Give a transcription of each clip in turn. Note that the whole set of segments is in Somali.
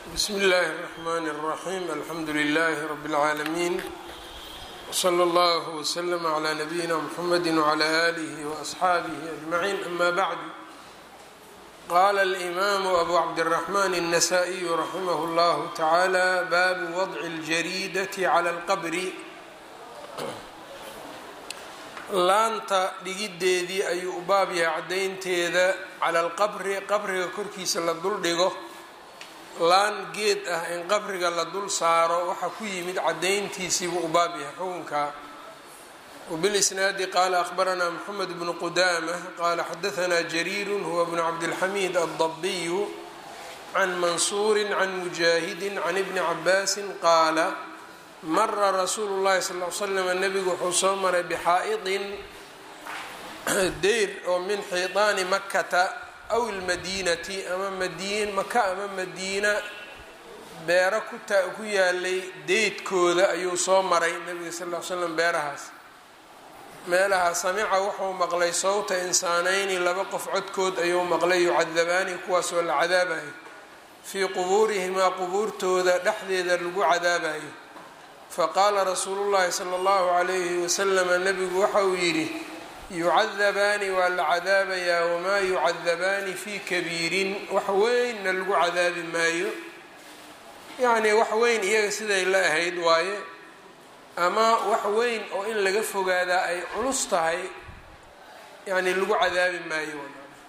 bsmi اllahi الرحmn الرaxيm alxamdu لlh rb العaalamiin wslى اllah wslm عlى nabiyina mxamedi وعlى آlih وaصxaabih أجmaعin ama bعdu qala اlimam abu cabdالرaحman النasائي raximah اllah taعalى bab wضc اljaridaة عlى اlqbr laanta dhigideedii ayuu u baab yahay caddaynteeda cala alqabri qabriga korkiisa la dul dhigo laan geed ah in qabriga la dul saaro waxaa ku yimid caddayntiisiibuu u baab yahay xukunkaa wbilisnaadi qaala akhbaranaa moxamed bnu qudaamah qaala xadahanaa jariiru huwa bnu cabdilxamiid addabiyu can mansuuri can mujaahidi can ibni cabaasin qaala mara rasuulu llahi sal l slam nebigu wuxuu soo maray bixaa-idin deyr oo min xiidaani makata aw ilmadiinati ama madiin maka ama madiina beero kuta ku yaalay deydkooda ayuu soo maray nebiga sal l slam beerahaas meelaha samica wuxuu maqlay sawta insaanayni laba qof codkood ayuu maqlay yucadabaani kuwaasoo la cadaabayo fii qubuurihimaa qubuurtooda dhexdeeda lagu cadaabayo faqaala rasuulu llahi sala allahu calayhi wasalama nebigu waxa uu yidhi yucadabaani waa la cadaabayaa wamaa yucadabaani fii kabiirin wax weynna lagu cadaabi maayo yacnii wax weyn iyaga siday la ahayd waaye ama wax weyn oo in laga fogaadaa ay culus tahay yacni lagu cadaabi maayo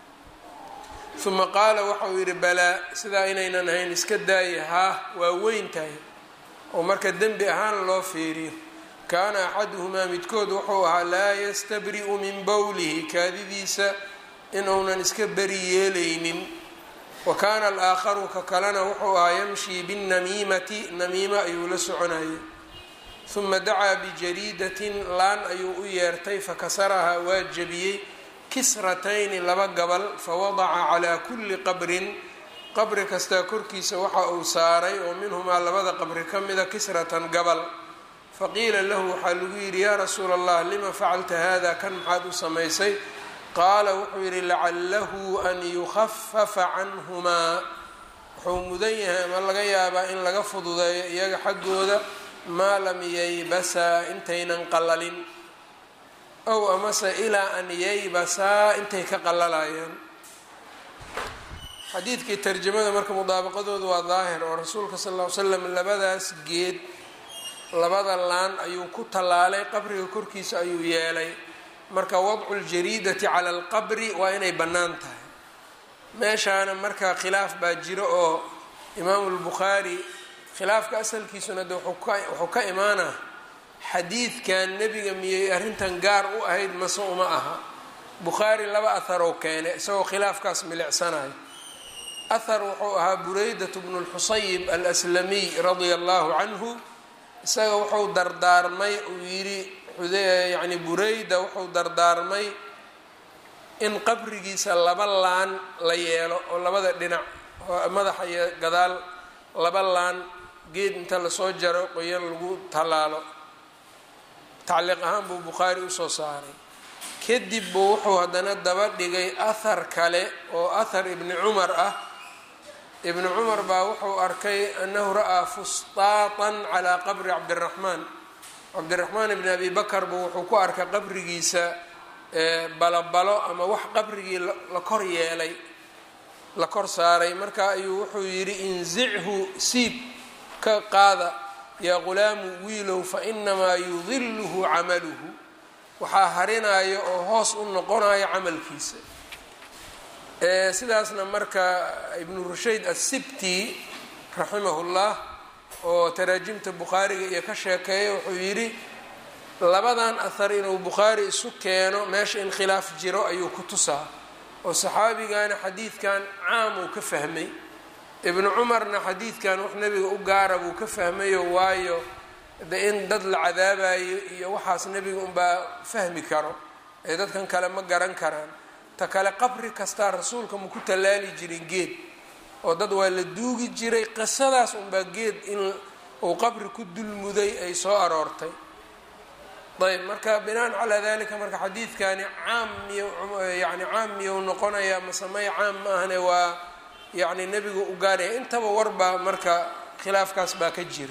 uma qaala waxa uu yidhi balaa sidaa inaynan ahayn iska daaya haa waa weyn tahay oo marka dembi ahaan loo fiiriyo kaana axaduhumaa midkood wuxuu ahaa laa yastabri'u min bowlihi kaadidiisa inuunan iska beri yeelaynin wa kaana alaakharu ka kalena wuxuu ahaa yamshii binnamiimati namiimo ayuu la soconayay uma dacaa bijariidatin laan ayuu u yeertay fakasarahaa waa jebiyey kisratayni laba gabal fawadaca calaa kulli qabrin qabri kastaa korkiisa waxa uu saaray oo minhumaa labada qabri ka mida kisratan gabal faqiila lahu waxaa lagu yidhi yaa rasuula allah lima facalta hada kan maxaad u samaysay qaala wuxuu yidhi lacalahu an yukhafafa canhumaa wuxuu mudan yahay ama laga yaabaa in laga fududeeyo iyaga xaggooda maa lam yaybasaa intaynan qalalin ow amase ilaa an yaybasaa intay ka qalalayaan xadiidkii tarjamada marka mudaabaqadooda waa daahir oo rasuulka sal ll ly slam labadaas geed labada laan ayuu ku tallaalay qabriga korkiisa ayuu yeelay marka wadcu ljariidati cala alqabri waa inay bannaan tahay meeshaana marka khilaaf baa jiro oo imaamu lbukhaari khilaafka asalkiisuna de wuxuu ka imaanaa xadiidkan nebiga miyay arrintan gaar u ahayd mase uma aha bukhaari laba aharoo keene isagoo khilaafkaas milicsanayo ahar wuxuu ahaa bureydat bnu lxusayib alslamiy radia allahu canhu isaga wuxuu dardaarmay uu yidhi yani bureyda wuxuu dardaarmay in qabrigiisa laba laan la yeelo oo labada dhinac madaxa iyo gadaal laba laan geed inta lasoo jaro qoyan lagu tallaalo tacliiq ahaan buu bukhaari usoo saaray kadib buu wuxuu haddana daba dhigay ahar kale oo ahar ibni cumar ah ibnu cumar baa wuxuu arkay annahu ra'aa fustaatan calaa qabri cabdiraxmaan cabdiraxmaan ibni abi bakar buu wuxuu ku arkay qabrigiisa balobalo ama wax qabrigii la kor yeelay la kor saaray marka ayuu wuxuu yidhi inzichu siib ka qaada yaa qulaamu wiilow fa inamaa yudiluhu camaluhu waxaa harinayo oo hoos u noqonayo camalkiisa sidaasna marka ibnu rushayd assibti raximahullah oo taraajimta bukhaariga iyo ka sheekeeya wuxuu yidhi labadan ahar inuu bukhaari isu keeno meesha in khilaaf jiro ayuu ku tusaa oo saxaabigana xadiidkan caam uu ka fahmay ibnu cumarna xadiidkan wax nebiga u gaara buu ka fahmayo waayo de in dad la cadaabayo iyo waxaas nebiga unbaa fahmi karo ee dadkan kale ma garan karaan ta kale qabri kastaa rasuulka ma ku tallaali jirin geed oo dad waa la duugi jiray qisadaas unbaa geed in uu qabri ku dulmuday ay soo aroortay ayb marka binaan calaa dalika marka xadiidkani caam miy yani caam miyou noqonayaa masamey caam ma ahne waa yacni nebigu u gaaraya intaba warbaa marka khilaafkaas baa ka jira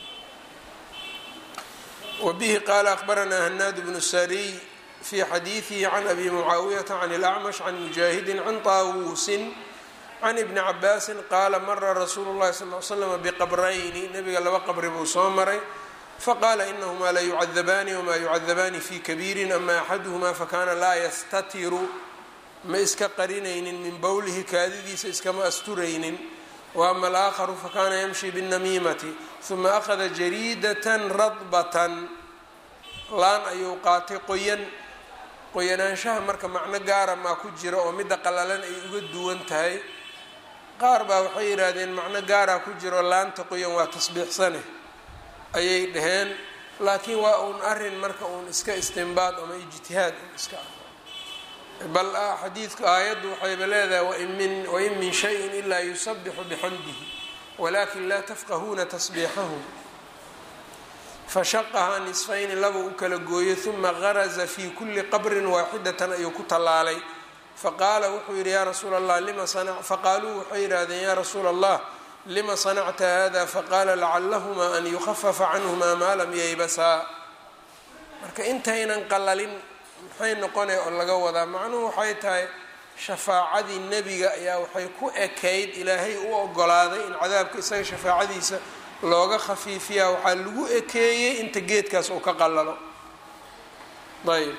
wbihi qaala akbaranaa hanaad bnu sariy fi xadiidihi can abi mucaawiyata can اlacmash can mujaahidi can taawuusin can ibni cabaasin qaala mara rasuulu llahi sal l slm biqabrayni nebiga laba qabri buu soo maray faqaala inahumaa la yucadabaani wma yucadabaani fi kabiirin ama axaduhmaa fakana laa yastatiru ma iska qarinaynin min bowlihi kaadidiisa iskama asturaynin waama alaakharu fakana yamshi biاnnamiimati huma akhada jariidatan radbatan laan ayuu qaatay qoyan qoyanaanshaha marka macno gaara maa ku jira oo midda qalalan ay uga duwan tahay qaar baa waxay yidhaahdeen macno gaaraa ku jiro laanta qoyan waa tasbiixsane ayay dhaheen laakiin waa uun arin marka uun iska istimbaad ama ijtihaad un iska ah bal xadiidku aayaddu waxayba leedahay wain min shayin ilaa yusabixu bixamdihi walakin laa tafqahuuna tasbiixahum fashaqahaa nisfayni laba u kala gooyey huma garaza fii kuli qabrin waaxidatan ayuu ku tallaalay faqaala wuxuu yidhi yaa rasuula allah lima faqaaluu waxay yidhaahdeen yaa rasuula allah lima sanacta hada faqaala lacallahumaa an yukhafafa canhumaa maa lam yaybasaa marka intaynan qalalin maxay noqonay oo laga wadaa macnuhu waxay tahay shafaacadii nebiga ayaa waxay ku ekayd ilaahay u ogolaaday in cadaabka isaga shafaacadiisa looga khafiifiyaa waxaa lagu ekeeyey inta geedkaas uu ka qalalo ayb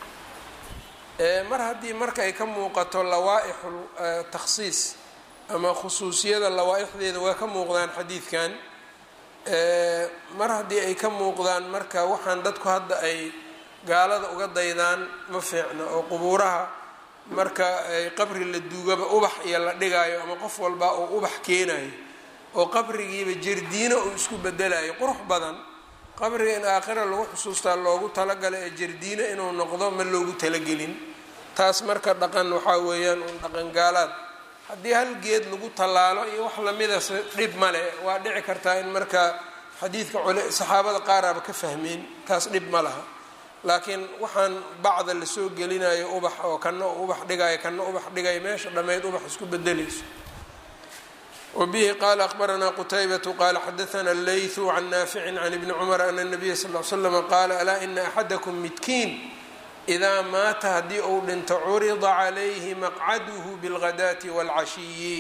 mar haddii marka ay ka muuqato lawaa-ixu takhsiis ama khusuusiyada lawaa-ixdeeda waa ka muuqdaan xadiidkan mar haddii ay ka muuqdaan marka waxaan dadku hadda ay gaalada uga daydaan ma fiicna oo qubuuraha marka ay qabri la duugaba ubax iyo la dhigaayo ama qof walba uu ubax keenayo oo qabrigiiba jardiino uu isku bedelayo qurux badan qabriga in aakhira lagu xusuustaa loogu talagalay ee jardiino inuu noqdo ma loogu talagelin taas marka dhaqan waxaa weeyaan uun dhaqan gaalaad haddii hal geed lagu tallaalo iyo wax lamida dhib male waa dhici kartaa in marka xadiidka saxaabada qaaraaba ka fahmeen taas dhib ma laha laakiin waxaan bacda lasoo gelinayo ubax oo kana ubax dhigayo kana ubax dhigayo meesha dhammeyd ubax isku bedelayso wbihi qala akbaranaa qutaybatu qala xadaana leytu can naaficin can ibni cumar ana nabiya sal l slama qaala alaa ina axadakum midkiin idaa maata haddii uu dhinto curida calayhi maqcaduhu bilghadaati wاlcashiyi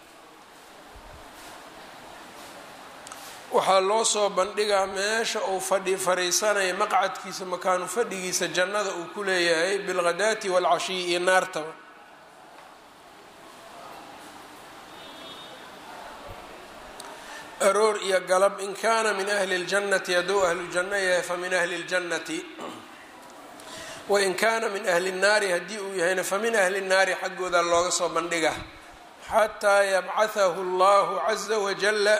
waxaa loo soo bandhigaa meesha uu fadhi fariisanaya maqcadkiisa makaanu fadhigiisa jannada uu ku leeyahay bilghadaati wاlcashiyi iyo naartaba aroor iyo galab in kaana min ahli اljannati hadduu ahlu janno yahay famin ahli اljannati wain kaana min ahli الnaari haddii uu yahayna famin ahli الnaari xaggooda looga soo bandhiga xataa yabcahahu اllahu caza wajala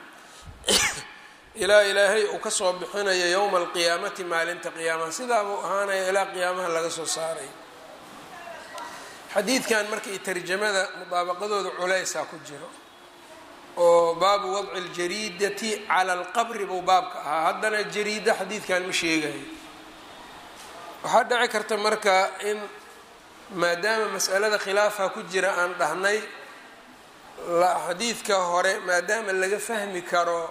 ilaa ilaahay uu kasoo bixinayo yowma alqiyaamati maalinta qiyaamaha sidaa buu ahaanaya ilaa qiyaamaha laga soo saaray xadiidkan marka iyo tarjamada mudaabaqadooda culeysaa ku jiro oo baabu wadci اljariidati cala alqabri buu baabka ahaa haddana jariida xadiidkan ma sheegayo waxaa dhici karta marka in maadaama mas'alada khilaafha ku jira aan dhahnay xadiidka hore maadaama laga fahmi karo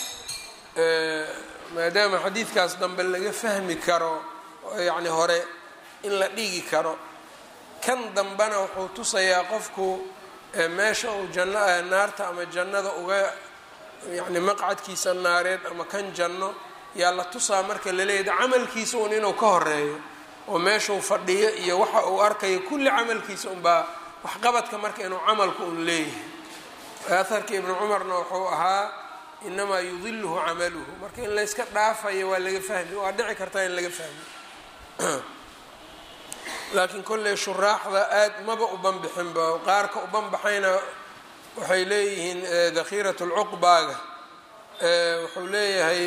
maadaama xadiidkaas dambe laga fahmi karo yacni hore in la dhigi karo kan dambena wuxuu tusayaa qofku meesha uu janno naarta ama jannada uga yacni maqcadkiisa naareed ama kan janno yaa la tusaa marka laleeyahay camalkiisa un inuu ka horeeyo oo meeshuu fadhiyo iyo waxa uu arkayo kulli camalkiisa unbaa waxqabadka marka inuu camalku un leeyahay aharka ibnu cumarna wuxuu ahaa inamaa yudiluhu camaluhu marka in layska dhaafayo waa laga fahmi waa dhici kartaa in laga fahmi laakiin kolley shuraaxda aad maba u banbixinba qaarka u banbaxayna waxay leeyihiin dakhiirat lcuqbaaga wuxuu leeyahay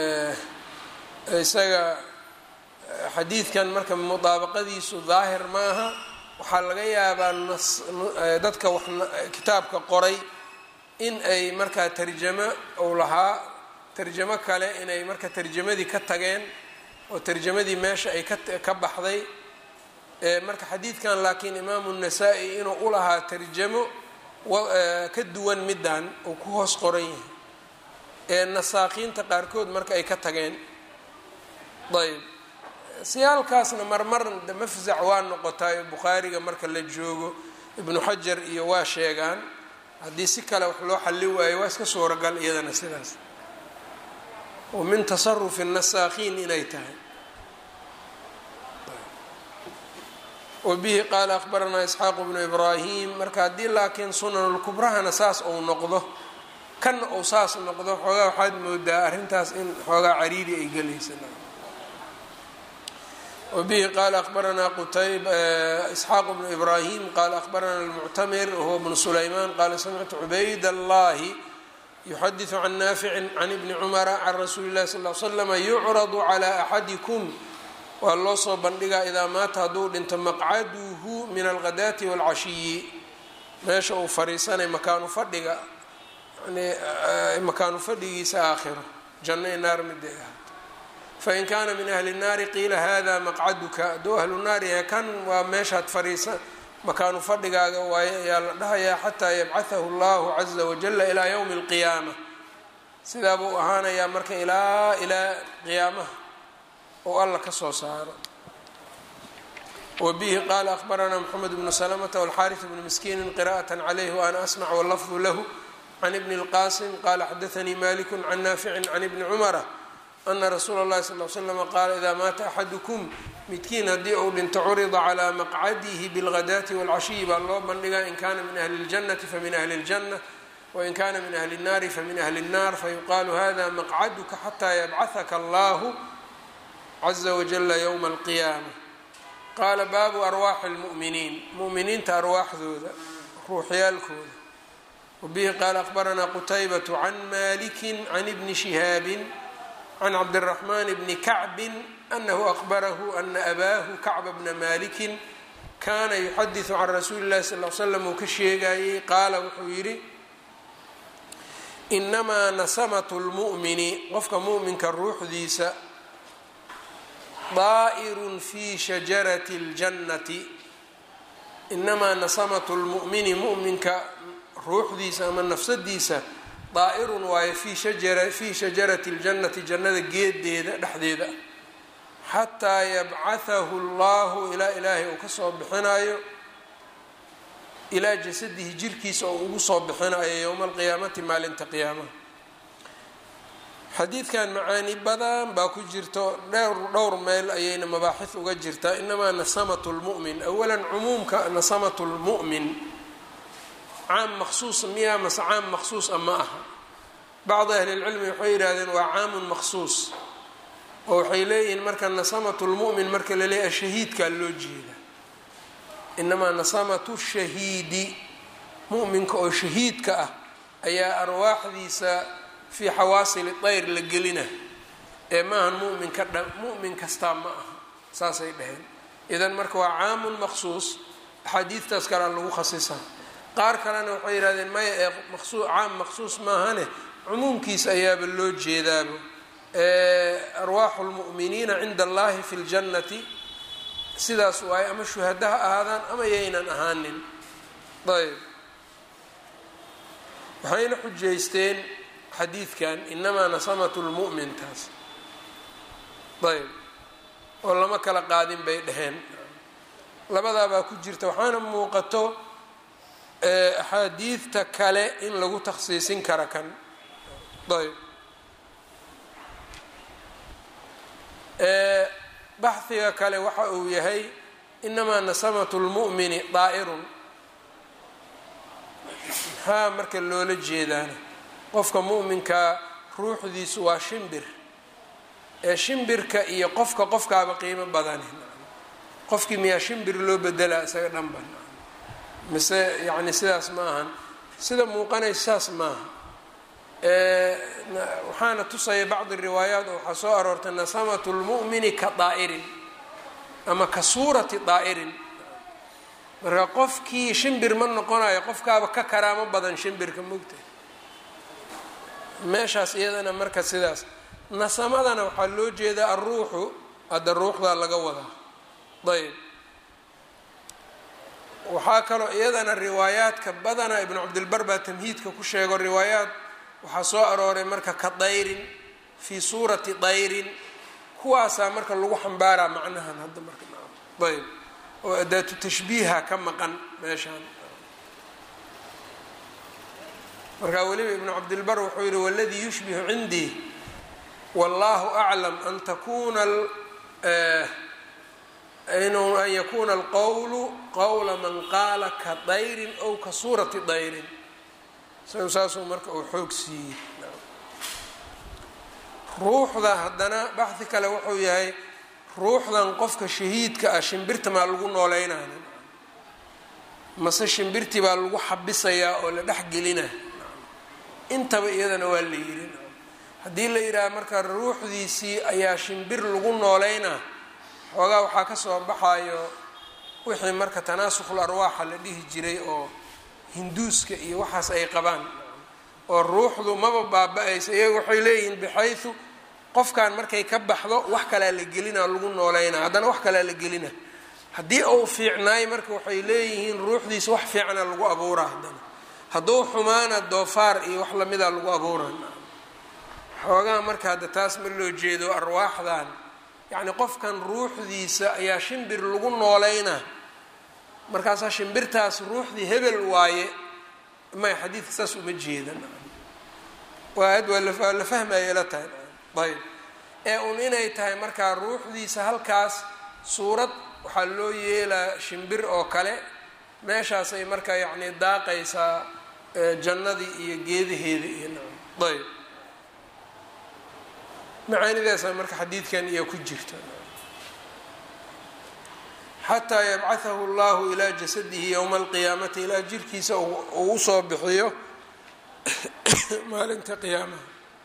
isaga xadiidkan marka mudaabaqadiisu daahir maaha waxaa laga yaabaa nas dadka wax kitaabka qoray in ay markaa tarjamo uu lahaa tarjamo kale inay marka tarjamadii ka tageen oo tarjamadii meesha ay ka baxday marka xadiidkan laakiin imaamu nasaa-i inuu u lahaa tarjamo ka duwan middan uu ku hoos qoran yahay ee nasaaqiinta qaarkood marka ay ka tageen ayb siyaalkaasna marmar mafzac waa noqotaa bukhaariga marka la joogo ibnu xajar iyo waa sheegaan haddii si kale wax loo xalli waayo waa iska suuragal iyadana sidaas oo min tasarufi nasaakhiin inay tahay wabihi qaala akhbaranaa isxaaqu bnu ibraahim marka haddii laakiin sunanulkubrahana saas uu noqdo kanna uu saas noqdo xoogaa waxaad moodaa arrintaas in xoogaa cariiri ay gelaysa wabihi qaala akhbaranaa qutayb isxaaq bnu ibraahim qaala akhbarana almuctamir wahuwa bnu sulaymaan qaala samictu cubayd allahi yuxadiثu can naaficin can ibni cumara can rasuuli اllahi sal l slama yucradu calى axadikum waa loo soo bandhigaa idaa maata hadduu dhinto maqcaduhu min alghadaati wاlcashiyi meesha uu fariisanay makaanu fadhiga yani makaanu fadhigiisa aakhiro janno i naar miday ahaato fain kaana min ahli الnaari qiila hada maqcaduka hadduu ahlu naar yahay kan waa meeshaad fariisa makaanu fadhigaaga waaye ayaa la dhahayaa xataa yabcahahu اllahu caza wajala ilaa ywmi اlqiyaama sidaa buu ahaanayaa marka ilaa ilaa qiyaamaha oo alla ka soo saaro wabihi qaala akhbaranaa mxamed bnu slmta wاlxariث bnu miskiini qira'aة calayh waana asmc wlafdu lahu can ibni اlqasim qala xadaanii maliku can naafici can ibni cumara ana rasuula اllahi sal l slm qaala idaa maata axadukum midkiin haddii uu dhinto curida calaa maqcadihi bilghadaati wاlcashiyi baa loo bandhigaa in kana min ahli اljannati famin ahli اljanة wain kana min ahli الnaari famin ahli الnar fayuqaalu hada maqcaduka xataa yabcahaka allahu caza wajala ywma alqiyaama qaala baabu arwaaxi اlmu'miniin mu'miniinta arwaaxdooda ruuxyaalkooda wabihi qaala akhbaranaa qutaybatu can maliki can ibni shihaabi can cabdiraxmaan bni kacbin anahu akhbarahu ana abaahu kacba bna malikin kaana yuxadiثu can rasuuli اllahi sal l slam uu ka sheegayey qaala wuxuu yidhi inamaa nasamatu lmu'mini qofka mu'minka ruuxdiisa daa'irun fi shajarati اljannati inamaa nasamatu lmu'mini mu'minka ruuxdiisa ama nafsadiisa daa'irun waayo fi shajara fii shajarati اljannati jannada geedeeda dhexdeeda xataa yabcahahu اllahu ilaa ilaahay uu kasoo bixinayo ilaa jasadihi jirkiisa oo ugu soo bixinayo yowma alqiyaamati maalinta qiyaamaha xadiidkan macaani badan baa ku jirto dhowr dhowr meel ayayna mabaaxis uga jirtaa inamaa nasamatu lmu'min awalan cumuumka nasamatu lmu'min caam maqsuus miyaa mase caam maqsuusa ma aha bacdi ahli lcilmi waxay yidhahdeen waa caamun maqsuus oo waxay leeyihiin marka nasamatu lmu'min marka la leeyahay shahiidkaa loo jeeda inamaa nasamatu shahiidi mu'minka oo shahiidka ah ayaa arwaaxdiisa fii xawaasili dayr la gelina ee maahan muminka dha mu'min kastaa ma aha saasay dhaheen idan marka waa caamun maqsuus axaadiidtaas kalea lagu khasisaa qaar kalena waxay yihahdeen maya ee maqsu caam maqsuus maahane cumuumkiisa ayaaba loo jeedaaba arwaaxu lmu'miniina cinda allahi fi ljannati sidaas waaye ama shuhada ha ahaadaan ama yaynan ahaanin ayb waxayna xujaysteen xadiidkan inamaa nasamatu lmu'min taas ayb oo lama kala qaadin bay dhaheen labadaabaa ku jirta waxaana muuqato axaadiidta kale in lagu takhsiisin kara kan ayb baxhiga kale waxa uu yahay inamaa nasamatu lmu'mini daa'irun maxaa marka loola jeedaana qofka mu'minkaa ruuxdiisu waa shimbir ee shimbirka iyo qofka qofkaaba qiimo badani qofkii miyaa shimbir loo bedelaa isaga dhanba mise yacni sidaas ma ahan sida muuqanaysa saas maaha waxaana tusaya bacdi riwaayaat oo waxaa soo aroortay nasamatu lmu'mini ka daa'irin ama ka suurati daa'irin marka qofkii shimbir ma noqonayo qofkaaba ka karaamo badan shimbirka mogta meeshaas iyadana marka sidaas nasamadana waxaa loo jeedaa alruuxu hadda ruuxdaa laga wadaa ayb waxaa kaloo iyadana riwaayaadka badana ibnu cabdilbar baa tamhiidka ku sheego riwaayaad waxaa soo arooray marka ka dayrin fii suurati dayrin kuwaasaa marka lagu xambaaraa macnahan hadda marka ayb oo adaatu tashbiiha ka maqan meeshaan markaa weliba ibnu cabdilbar wuxuu yihi waladii yushbihu cindii wallahu aclam an takuna inuu an yakuna alqowlu qowla man qaala ka dayrin ow ka suurati dayrin isagu saasuu marka uu xoog siiyey ruuxda haddana baxdi kale wuxuu yahay ruuxdan qofka shahiidka ah shimbirta maa lagu nooleynaya mase shimbirtii baa lagu xabisayaa oo la dhex gelina intaba iyadana waa la yiri haddii la yidhaaha marka ruuxdiisii ayaa shimbir lagu nooleynaa xoogaa waxaa ka soo baxayo wixii marka tanaasukhul arwaaxa la dhihi jiray oo hinduuska iyo waxaas ay qabaan oo ruuxdu maba baaba-aysa iyaga waxay leeyihiin bixaysu qofkan markay ka baxdo wax kalaa la gelina lagu nooleynaa haddana wax kalaa la gelina haddii uu fiicnaay marka waxay leeyihiin ruuxdiisa wax fiicana lagu abuuraa haddana hadduu xumaana doofaar iyo wax lamida lagu abuuraa xoogaa marka hadda taas ma loo jeedo arwaaxdan yacni qofkan ruuxdiisa ayaa shimbir lagu nooleynaa markaasaa shimbirtaas ruuxdii hebel waaye may xadiidka saas uma jeedan waa ad waa la fahmaya la tahay ayb ee un inay tahay markaa ruuxdiisa halkaas suurad waxaa loo yeelaa shimbir oo kale meeshaasay markaa yacni daaqaysaa jannadii iyo geedaheeda iyo ayb macaanidaasa marka xadiidkan iyo ku jirta xataa yabcahahu llahu ilaa jasadihi yowma alqiyaamati ilaa jirkiisa uu usoo bixiyo maalinta qiyaamaha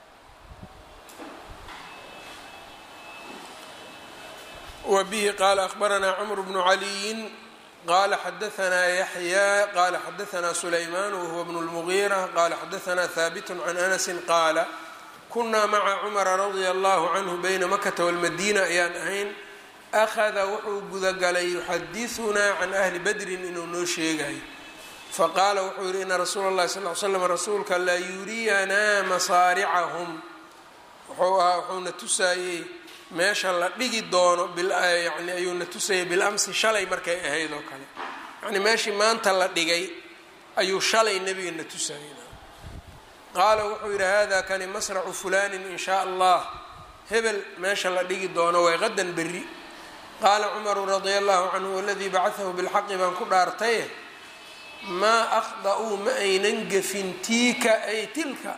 wa bihi qaala akhbaranaa cmr bnu caliyin qala xadaanaa yaxya qala xadaanaa sulayman wahuwa bnu lmugiira qala xadaanaa haabit can anasi qaala kunaa maca cumara radia allahu canhu bayna makata walmadiina ayaan ahayn akhada wuxuu gudagalay yuxadisunaa can ahli badrin inuu noo sheegayo faqaala wuxuu yihi ina rasuula اllahi sal l slam rasuulka la yuriyanaa masaaricahum wuxuu ahaa wuxuuna tusaayey meesha la dhigi doono yani ayuuna tusayay bilamsi shalay markay ahayd oo kale yani meeshii maanta la dhigay ayuu shalay nebigana tusaayey qaala wuxuu yidhi hada kani masracu fulanin in shaa allah hebel meesha la dhigi doono way qadan berri qaala cumaru radia allahu canhu waladii bacaahu bilxaqi baan ku dhaartaye maa akhda'uu ma aynan gefin tiika ay tilka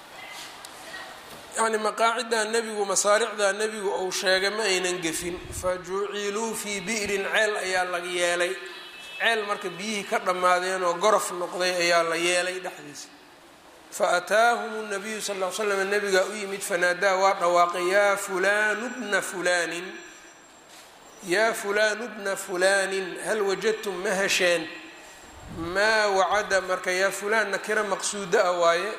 yani maqaacidaa nebigu masaaricdaa nebigu uu sheegay ma aynan gefin fa juciluu fii bi'rin ceel ayaa la yeelay ceel marka biyihii ka dhammaadeen oo gorof noqday ayaa la yeelay dhexdiisa faataahum nabiyu sal l slam nabigaa u yimid fanaadaa waa dhawaaqay yaa fulanu bna fulanin yaa fulanu bna fulanin hal wajadtum ma hesheen maa wacada marka yaa fulaan nakira maqsuuda ah waaye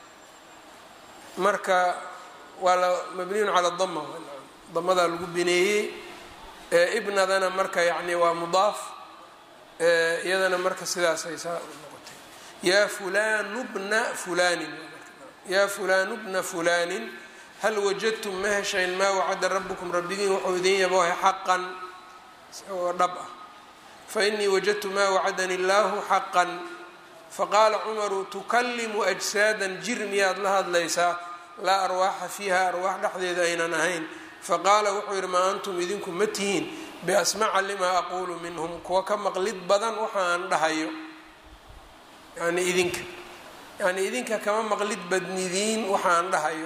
marka waa la mabniyun cala dama damadaa lagu bineeyey ibnadana marka yani waa mudaaf iyadana marka sidaasay saa noqotay yaa fulanu bna fulanin yaa fulanu bna fulanin hal wajadtum ma heshayn maa wacada rabukum rabbigiin wuxuu idin yabohay xaqan isagoo dhab ah fainii wajadtu maa wacadani illaahu xaqan faqaala cumaru tukalimu ajsaadan jir miyaad la hadlaysaa laa arwaaxa fiiha arwaax dhexdeeda aynan ahayn faqaala wuxuu yidhi maa antum idinku ma tihiin biasmaca limaa aquulu minhum kuwa ka maqlid badan waxa aan dhahayo yani idinka yani idinka kama maqlid badnidiin waxa aan dhahayo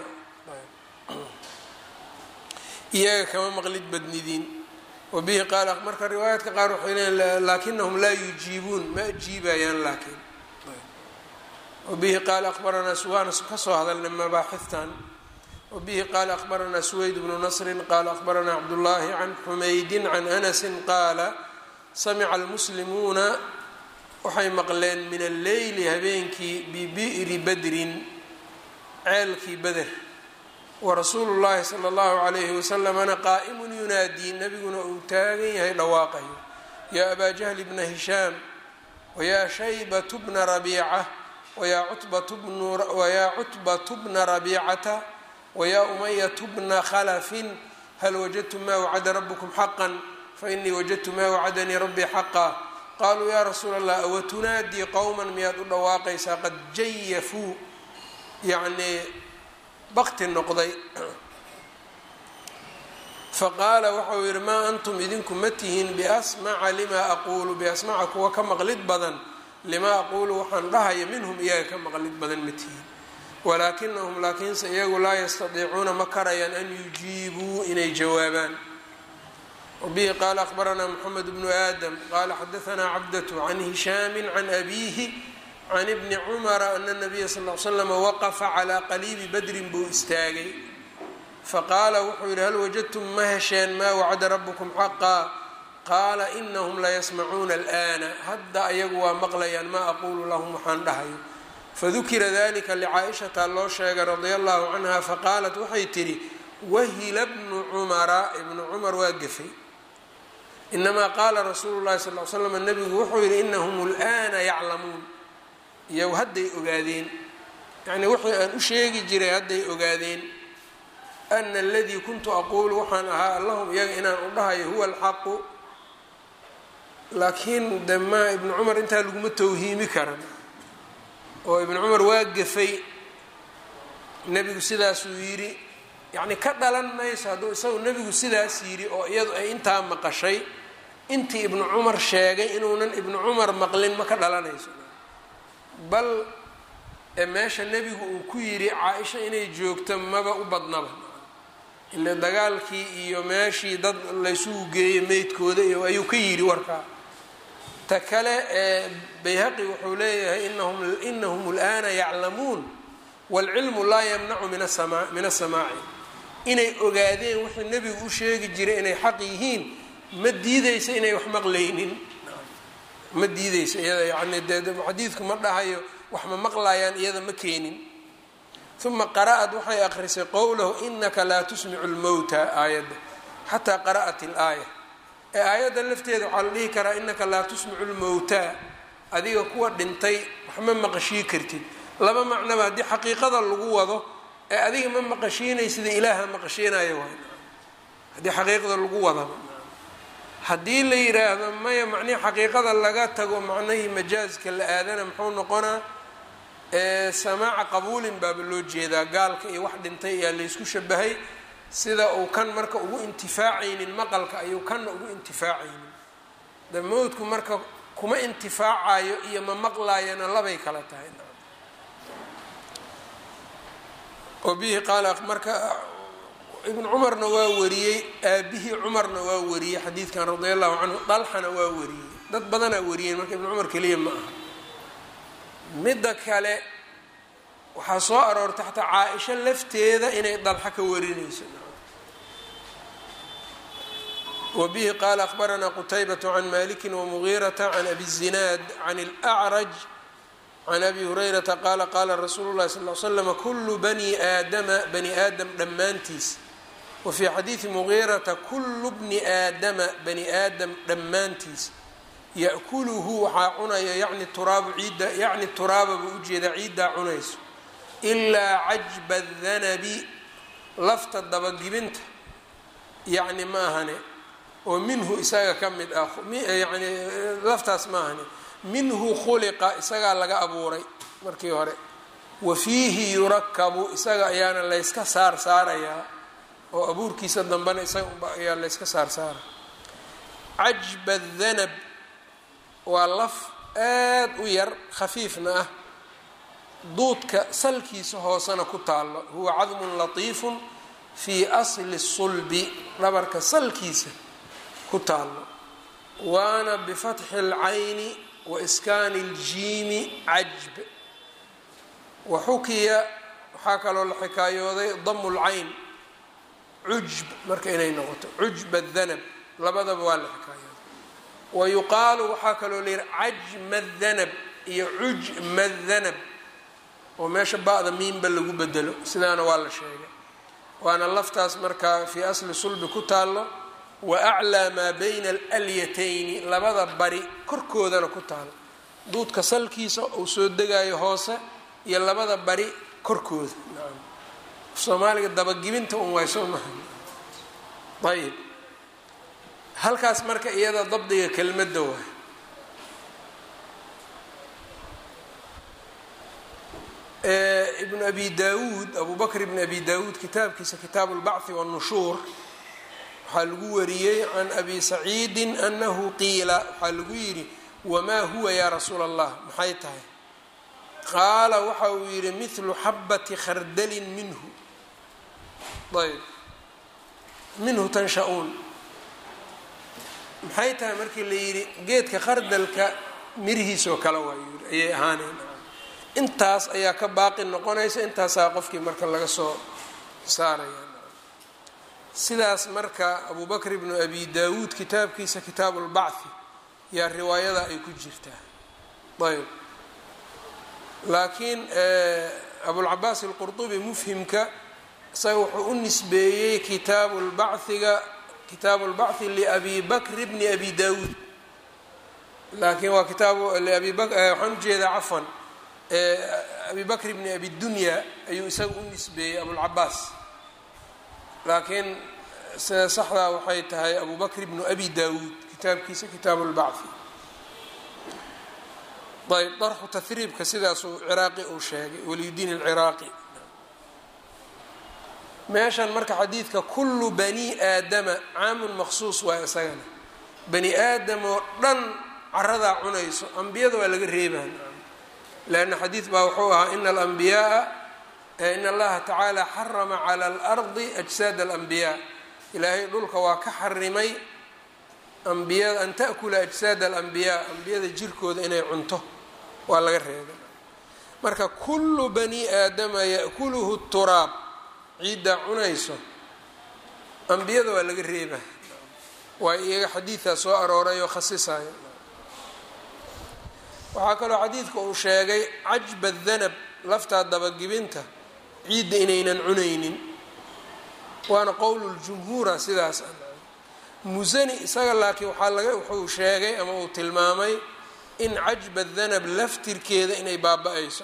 iyaga kama maqlid badnidiin wabihi qaala marka riwaayaadka qaar waxay leeyiin laakinahum laa yujiibuun ma ajiibayaan laakiin wabihi qaala akhbaranaa waana kasoo hadalnay mabaaxiftan wabihi qaala akhbaranaa suweyd bnu nasrin qaala akhbaranaa cabdullaahi can xumaydin can anasin qaala samica almuslimuuna waxay maqleen min alleyli habeenkii bibi'ri badrin ceelkii beder warasuulu llaahi sala allahu calayhi wasalamana qaa'imun yunaadii nabiguna uu taagan yahay dhawaaqayo yaa abaa jahli bna hishaam wayaa shaybatu bna rabiica wayaa cutbatu bna rabiicata wayaa umayatu bna khalafin hal wajadtum maa wacada rabukum xaqan fainii wajadtu maa wacadanii rabbii xaqa qaluu ya rasuula allah awatunaadii qowma miyaad u dhawaaqaysaa qad jayafuu yacnii bakti noqday faqaala waxau yihi maa antum idinku ma tihiin biasmaca limaa aquulu biasmaca kuwa ka maqlid badan limaa aquulu waxaan dhahaya minhum iyaga ka maqlid badan ma tihiin walaakinahum laakiinse iyagu laa yastadiicuuna ma karayaan an yujiibuu inay jawaabaan wbihi qaala akhbaranaa mxamed bnu aadam qaala xadaanaa cabdatu can hishaami can abiihi can ibni cumara ana nabiya sal l slama waqafa calaa qaliibi badrin buu istaagay faqaala wuxuu yihi hal wajadtum ma hesheen maa wacada rabukum xaqaa qaala inahum layasmacuuna alana hadda ayagu waa maqlayaan maa aquulu lahum waxaan dhahayo fadukira dalika licaaishata loo sheegay radia allahu canha faqaalat waxay tidhi wahila bnu cumara ibnu cumar waa gefay inamaa qaala rasuulu llahi sal l slam nabigu wuxuu yihi inahum lana yaclamuun iyagu hadday ogaadeen yacnii wixii aan u sheegi jiray hadday ogaadeen ana aladii kuntu aquulu waxaan ahaa allahum iyaga inaan u dhahayo huwa alxaqu laakiin de ma ibnu cumar intaa laguma tawhiimi karan oo ibnu cumar waa gefay nebigu sidaasuu yidhi yacni ka dhalan mayso hadduu isagu nebigu sidaas yidhi oo iyadu ay intaa maqashay intii ibnu cumar sheegay inuunan ibnu cumar maqlin ma ka dhalanayso bal meesha nebigu uu ku yidhi caa-isha inay joogto maba u badnaba ile dagaalkii iyo meeshii dad laysugu geeyey meydkooda iyo ayuu ka yidhi warkaa ta kale ee bayhaqi wuxuu leeyahay inahum inahum اlana yaclamuun wاlcilmu laa yamnacu min asama min asamaaci inay ogaadeen wixii nebigu u sheegi jiray inay xaq yihiin ma diideysa inay wax maqlaynin ma diideysa iyada yani dee xadiidku ma dhahayo wax ma maqlayaan iyada ma keenin uma qara'at waxay akrisay qowlahu inaka laa tusmicu lmowta aayadda xataa qara'at ilaaya ee aayadda lafteeda waxaa la dhihi karaa inaka laa tusmicu lmowta adiga kuwa dhintay wax ma maqashii kartid laba macnaba haddii xaqiiqada lagu wado ee adiga ma maqashiinay sida ilaaha maqashiinayo waay haddii xaqiiqada lagu wadaba haddii la yiraahdo maya macnihii xaqiiqada laga tago macnihii majaaska la aadana muxuu noqonaa samaaca qabuulin baaba loo jeedaa gaalka iyo wax dhintay ayaa laysku shabahay sida uu kan marka ugu intifaacaynin maqalka ayuu kanna ugu intifaacaynin de mowdku marka kuma intifaacayo iyo ma maqlaayana labay kala tahay oo bihi qaala marka ibnu cumarna waa wariyey aabihii cumarna waa wariyey xadiidkan radia allahu canhu dalxana waa wariyey dad badanaa wariyeen marka ibnu cumar keliya ma aha midda kale waxaa soo aroortay xataa caa-isho lafteeda inay dalxa ka warinayso wa bihi qaala akhbaranaa qutaybatu can maliki wamugiirata can abi zinaad can اlأcraj can abi hurayrata qaala qaala rasuulu llahi sal l slama kulu bani aadama bani aadam dhammaantiis wa fii xadiidi mugiirata kulu bni aadama bani aadam dhammaantiis ya'kuluhu waxaa cunaya yani turaabu ciidda yacni turaaba buu ujeedaa ciiddaa cunayso ilaa cajba danabi lafta dabagibinta yacni ma ahane oo minhu isaga ka mid ah yani laftaas ma ahane minhu khuliqa isagaa laga abuuray markii hore wa fiihi yurakabu isaga ayaana layska saar saarayaa oo abuurkiisa dambena isaga ayaa layska saar saara cajba danab waa laf aad u yar khafiifna ah duudka salkiisa hoosena ku taallo huwa cadmun latiifun fii asli sulbi dhabarka salkiisa ku taallo waana bifatxi اlcayni wa iskaani اljiimi cajb wa xukiya waxaa kaloo la xikaayooday damu lcayn cujb marka inay noqoto cujba danab labadaba waa la xikaayooday wa yuqaalu waxaa kaloo la yihi cajma danab iyo cujma danab oo meesha ba-da miinba lagu bedelo sidaana waa la sheegay waana laftaas markaa fii asli sulbi ku taallo wa aclaa maa bayna alyatayni labada bari korkoodana ku taalo duudka salkiisa uu soo degayo hoose iyo labada bari korkooda soomaaliga dabagibinta un waay soo maha ayib halkaas marka iyada dabdiga kelmadda waay ibnu abi dawuud abu bakr ibn abi dawuud kitaabkiisa kitaabu اlbachi wاnnushuur waxaa lagu wariyey can abi saciidin anahu qiila waxaa lagu yidhi wamaa huwa yaa rasuula allah maxay tahay qaala waxa uu yidhi mithlu xabati khardalin minhu ayb minhu tansha-uun maxay tahay markii la yidhi geedka khardalka mirihiisoo kale waa yidhi ayay ahaanayn intaas ayaa ka baaqi noqonaysa intaasaa qofkii marka laga soo saaraya sidaas marka abu bakr ibnu abi dawuud kitaabkiisa kitaabu lbachi yaa riwaayada ay ku jirtaa ayb laakiin abulcabaas alqurdubi mufhimka isaga wuxuu u nisbeeyey kitaabu lbachiga kitaabu lbachi liabi bakr bni abi dawuud laakiin waa kitaabu abi waxaan ujeedaa cafan abi bakr bni abi dunya ayuu isaga u nisbeeyey abulcabaas laakiin sida saxdaa waxay tahay abu bakr bnu abi dawuud kitaabkiisa kitaabu lbachi ayb darxu tahriibka sidaasuu ciraaqi uu sheegay waliyudiin alciraaqi meeshan marka xadiidka kullu bani aadama caamun maqsuus waay isagana bani aadam oo dhan caradaa cunayso ambiyada waa laga reebaa lanna xadiid baa wuxuu ahaa ina alambiyaaa in allaha tacaala xarama cala alardi ajsaad alambiyaa ilaahay dhulka waa ka xarimay ambiyada an ta'kula ajsaad alambiyaa ambiyada jirkooda inay cunto waa laga reebay marka kullu bani aadama ya'kuluhu turaab ciiddaa cunayso ambiyada waa laga reeba waa iyaga xadiidkaa soo arooray oo khasisayo waxaa kaloo xadiidka uu sheegay cajba danab laftaa dabagibinta ciidda inaynan cunaynin waana qowluljumhuura sidaas musani isaga laakiin waxaa laga wuxuu sheegay ama uu tilmaamay in cajba danab laftirkeeda inay baaba-ayso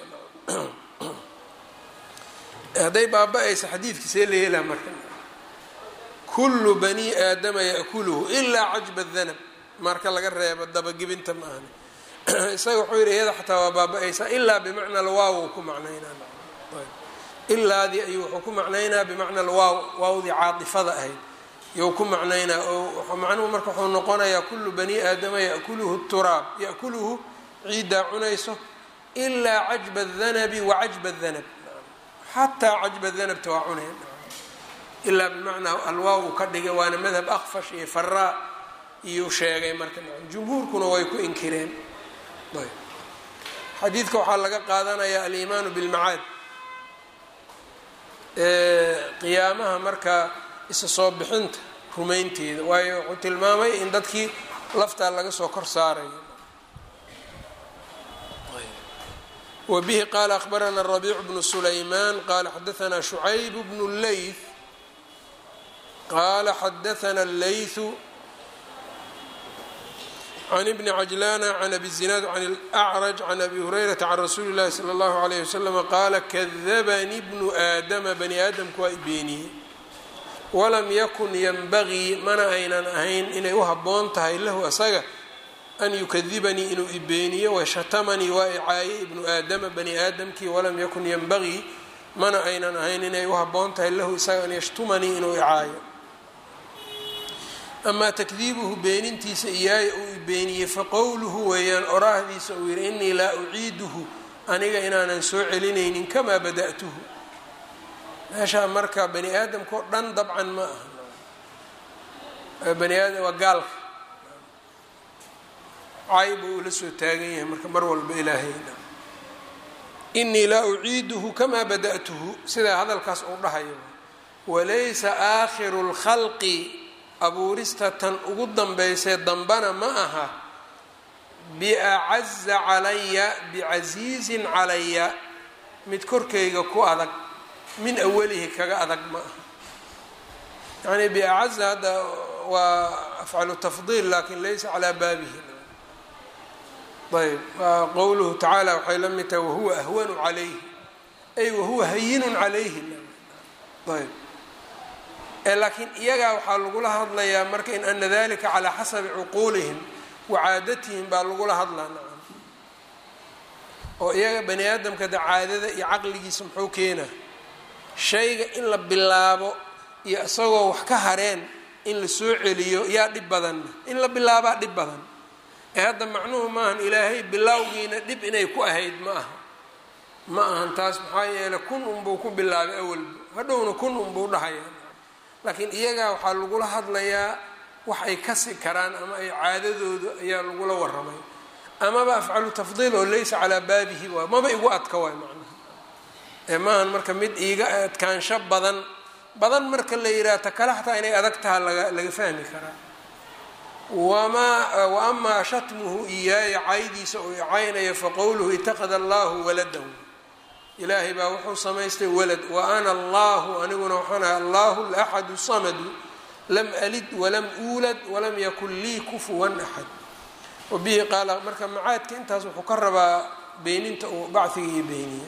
hadday baaba-ayso xadiidka see la yeelaa marka kullu bani aadama ya'kuluhu ilaa cajba danab marka laga reebo dabagibinta ma ahni isaga wuxuu yidhi iyada xataa waa baaba-aysaa ilaa bimacna alwaaw ku macnaynaa ilaadii ayuu wuxuu ku macnaynaa bimacna alwaaw waawdii caatifada ahayd iyou ku macnaynaa oo macnuhu marka wuxuu noqonayaa kullu bani aadama ya'kuluhu turaab ya'kuluhu ciiddaa cunayso ilaa cajba danabi wa cajba danab xataa cajba danabta waa cuneen ilaa bimacnaa alwaaw uu ka dhigay waana madhab akfash iyo faraa iyuu sheegay marka jumhuurkuna way ku inkireen xadiidka waxaa laga qaadanayaa aliimaanu bilmacaad qiyaamaha marka isa soo bixinta rumaynteeda waayo wuxuu tilmaamay in dadkii laftaa laga soo kor saarayo wbihi qala akhbarana rabiic bnu sulayman qala xadaana shucayb bnu leyth qala xadaana leythu can ibni cajlana can abi zinaad can اlأcraj can abi hurayrata can rasuuli اllahi salى اllahu عalayh waslama qaala kadabani bnu aadama bani aadamku waa ibeeniyey walam yakun yanbagii mana aynan ahayn inay u habboon tahay lahu asaga an yukadibanii inuu ibeeniyo washatamanii waa icaayey ibnu aadama bani aadamkii walam yakun yanbagii mana aynan ahayn inay u habboon tahay lahu isaga an yashtumanii inuu icaayo amaa takdiibuhu beenintiisa iyaaya uu ibeeniyey faqowluhu weeyaan oraahdiisa uu yihi inii laa uciiduhu aniga inaanan soo celinaynin kamaa bada'tuhu meeshaa marka bani aadamka o dhan dabcan ma aha bani aadam waa gaalka cayb uu la soo taagan yahay marka mar walba ilaahayna inii laa uciiduhu kamaa bada'tuhu sidaa hadalkaas uu dhahayo walaysa aakhiru lkhalqi abuurista tan ugu dambaysee dambana ma aha biacaza calaya bicasiizin calaya mid korkayga ku adag min awalihi kaga adag ma aha yacni biacaza hadda waa afcalu tafdiil lakin laysa calaa baabihi ayb qowluhu tacaala waxay la mid tahay wahuwa ahwanu calayhi ay wahuwa hayinun calayhi ayb laakiin iyagaa waxaa lagula hadlayaa marka in ana dalika calaa xasabi cuquulihim wacaadatihim baa lagula hadlaa nacam oo iyaga bani aadamka da caadada iyo caqligiisa muxuu keenaa shayga in la bilaabo iyo isagoo wax ka hareen in la soo celiyo yaa dhib badanna in la bilaabaa dhib badan ee hadda macnuhu maahan ilaahay bilowgiina dhib inay ku ahayd ma aha ma ahan taas maxaa yeeley kun unbuu ku bilaabay awalba hadhowna kun unbuu dhahayaa laakiin iyagaa waxaa lagula hadlayaa wax ay kasi karaan ama ay caadadooda ayaa lagula waramay amaba afcalu tafdiil oo laysa calaa baabihi waay maba igu adka waay macnaha ee maahan marka mid iiga adkaansho badan badan marka la yidhaha ta kale xataa inay adag taha laga laga fahmi karaa wamaa wa amaa shatmuhu iyaaya caydiisa oo icaynaya faqowluhu itaqada allahu waladahu ilaahay baa wuxuu samaystay walad wa ana allahu aniguna waxaan ahay allahu laxadu samadu lam alid walam uulad walam yakun lii kufuwan axad wabihi qaala marka macaadka intaas wuxuu ka rabaa beeninta uu bachiga iyo beeniye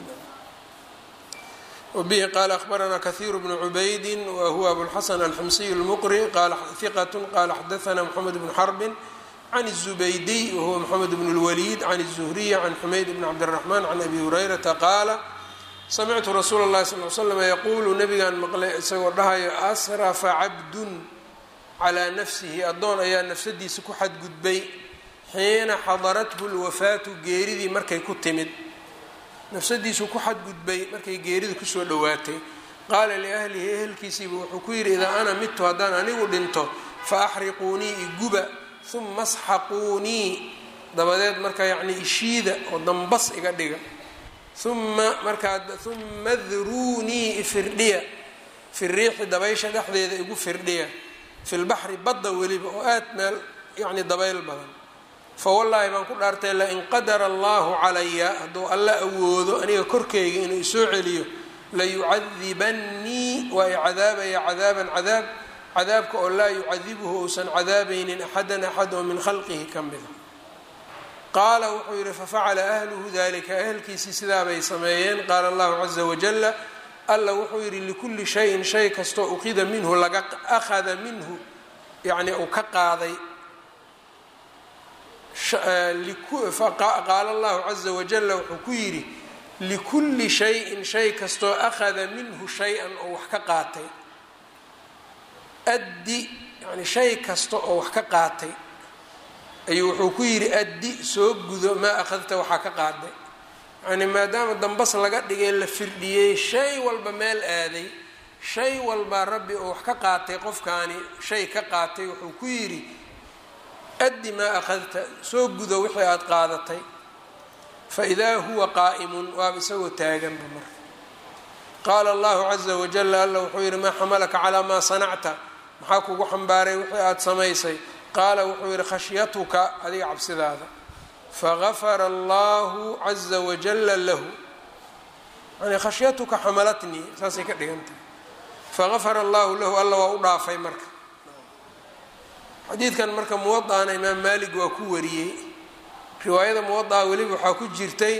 wbihi qaala akhbaranaa kahiiru bnu cubaydi wa huwa abulxasan alxamsiy اlmuqri qala hiqat qala xadaana mxamed bnu xarbin can الzubaydiy wahuwa mxamed bn اlwaliid can الzuhriy can xumayd bn cabdالraxman can abi hurayrata qaala samictu rasuula اllahi sal l slam yaquulu nabigaan maqlay isagoo dhahayo asrafa cabdun calaa nafsihi addoon ayaa nafsadiisa ku xadgudbay xiina xadarathu lwafaatu geeridii markay ku timid nafsadiisu ku xadgudbay markay geerida kusoo dhowaatay qaala liahlihi ehelkiisiiba wuxuu ku yidhi idaa ana midtu haddaan anigu dhinto fa axriquunii iguba uma asxaquunii dabadeed marka yacnii ishiida oo dambas iga dhiga uma markaa uma druunii ifirdhiya fi riixi dabaysha dhexdeeda igu firdhiya fi lbaxri badda weliba oo aad meel yacni dabayl badan fawallaahi baan ku dhaartay lain qadara allahu calaya hadduu alla awoodo aniga korkayga inuu isoo celiyo layucadibannii waa i cadaabaya cadaaban cadaab cadaabka oo laa yucadibuhu uusan cadaabaynin axadan axad oo min khalqihi ka mida qaala wuxuu yidhi fafacala ahluhu dalika ahelkiisii sidaabay sameeyeen qaala allahu caza wajala alla wuxuu yidhi likulli shayin shay kastoo uqida minhu laga akhada minhu yacni uu ka qaaday qaala allahu caza wajala wuxuu ku yidhi likulli shayin shay kastoo akhada minhu shay-an oo wax ka qaatay addi yani shay kasta oo wax ka qaatay ayuu wuxuu ku yidhi addi soo gudo maa akhadta waxaa ka qaaday yani maadaama dambas laga dhigay la firdhiyey shay walba meel aaday shay walbaa rabbi oo wax ka qaatay qofkaani shay ka qaatay wuxuu ku yidhi addi maa akhadta soo gudo wixii aada qaadatay fa idaa huwa qaa'imun waaba isagoo taaganba marka qaala allahu caza wajala alla wuxuu yidhi maa xamalaka calaa maa sanacta maxaa kugu xambaaray wixii aada samaysay qaala wuxuu yidhi khashyatuka adiga cabsidaada fagafara allahu caza wajala lahu yani khashyatuka xamalatnii saasay ka dhigan tahay fagafara allahu lahu alla waa u dhaafay marka xadiidkan marka muwada'ana imaam maalik waa ku wariyey riwaayada muwada'a weliba waxaa ku jirtay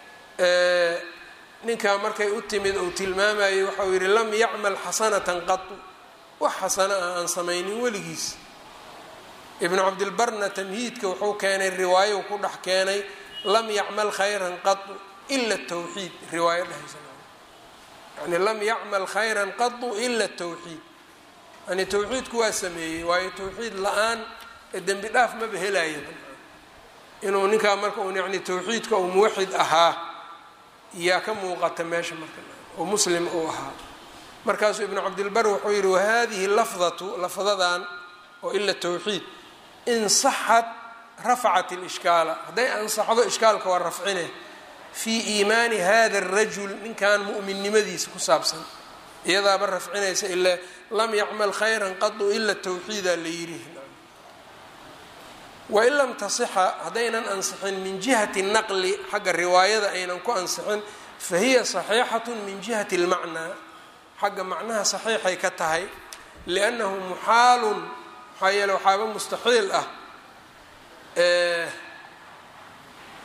ninkaa markay u timid uu tilmaamayay waxauu yidhi lam yacmal xasanatan qatu wax xasana ah aan samaynin weligiis ibnu cabdilbarna tamhiidka wuxuu keenay riwaayo ku dhex keenay lam yacmal khayran qatu ila tawxiid riwaayo dhehaysa yani lam yacmal khayran qatu ila tawxiid yani tawxiidku waa sameeyey waayo tawxiid la-aan ee dembi dhaaf maba helaya inuu ninkaa marka un yani tawxiidka uu muwaxid ahaa yaa ka muuqata meesha marka oo muslim uu ahaa markaasuu ibnu cabdilbar wuxuu yihi wahadihi lafdatu lafdadan oo ila tawxiid in saxat rafacat ilishkaala hadday ansaxdo ishkaalka waa rafcine fii iimaani hada arajul ninkan mu'minnimadiisa ku saabsan iyadaaba rafcinaysa ila lam yacmal khayran qadu ila tawxiida la yidhi wain lam tasixa haddaynan ansixin min jihati naqli xagga riwaayada aynan ku ansixin fa hiya saxiixatu min jihati اlmacnaa xagga macnaha saxiixay ka tahay liannahu muxaalun maxaa yeele waxaaba mustaxiil ah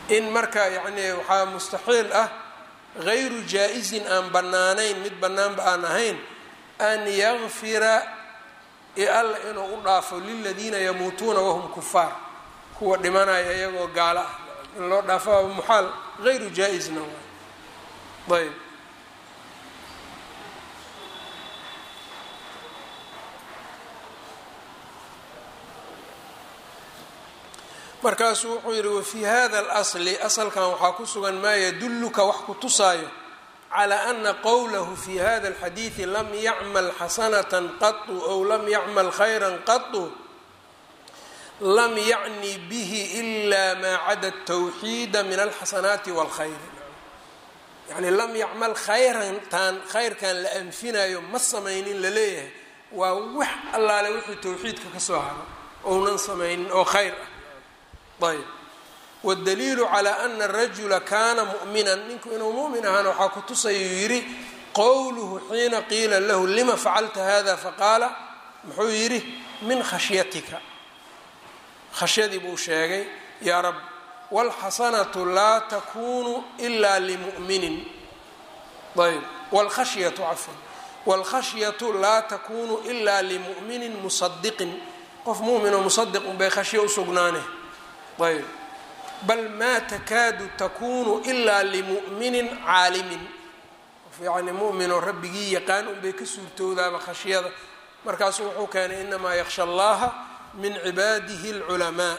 in marka yacni waxaa mustaxiil ah gayru jaa-izin aan bannaanayn mid bannaanba aan ahayn an yakfira alla inuu u dhaafo liladiina yamuutuuna wahum kufaar kuwa dhimanaya iyagoo gaalo ah in loo dhaafo muxaal gayru jaa-isna waay ayb markaasuu wuxuu yidhi wafii hada اlasli asalkan waxaa ku sugan maa yadulluka wax ku tusaayo calى ana qowlahu fi hada اlxadiidi lam yacmal xasanata qatu ow lam yacmal khayra qatu lam yacni bihi ila maa cada الtawxiida min alxasanaati wاlkhayr yani lam yacmal khayran taan khayrkan la anfinayo ma samaynin laleeyahay waa wax allaale wixii towxiidka ka soo haro ounan samaynin oo khayr ah ayb wاdaliilu calى ana الrajula kana muؤminan ninku inuu muؤmin ahaana waxaa ku tusayuu yidhi qowluhu xiina qiila lahu lima facalta hada faqaala muxuu yidhi min khashyatika khashyadii buu sheegay yaa rab wاlxasanaةu laa takunu ila limuؤminin ayb wاlkhashyatu cafwan wاlkhashyatu laa takunu ila limuؤminin musadiqin qof muؤminoo musadiq unbay khashyo usugnaane ayb bal maa takaadu takunu ilaa limu'minin caalimin qof yacni mu'minoo rabbigii yaqaan unbay ka suurtoodaaba khashyada markaasuu wuxuu keenay inamaa yaksha allaha min cibaadihi اlculamaa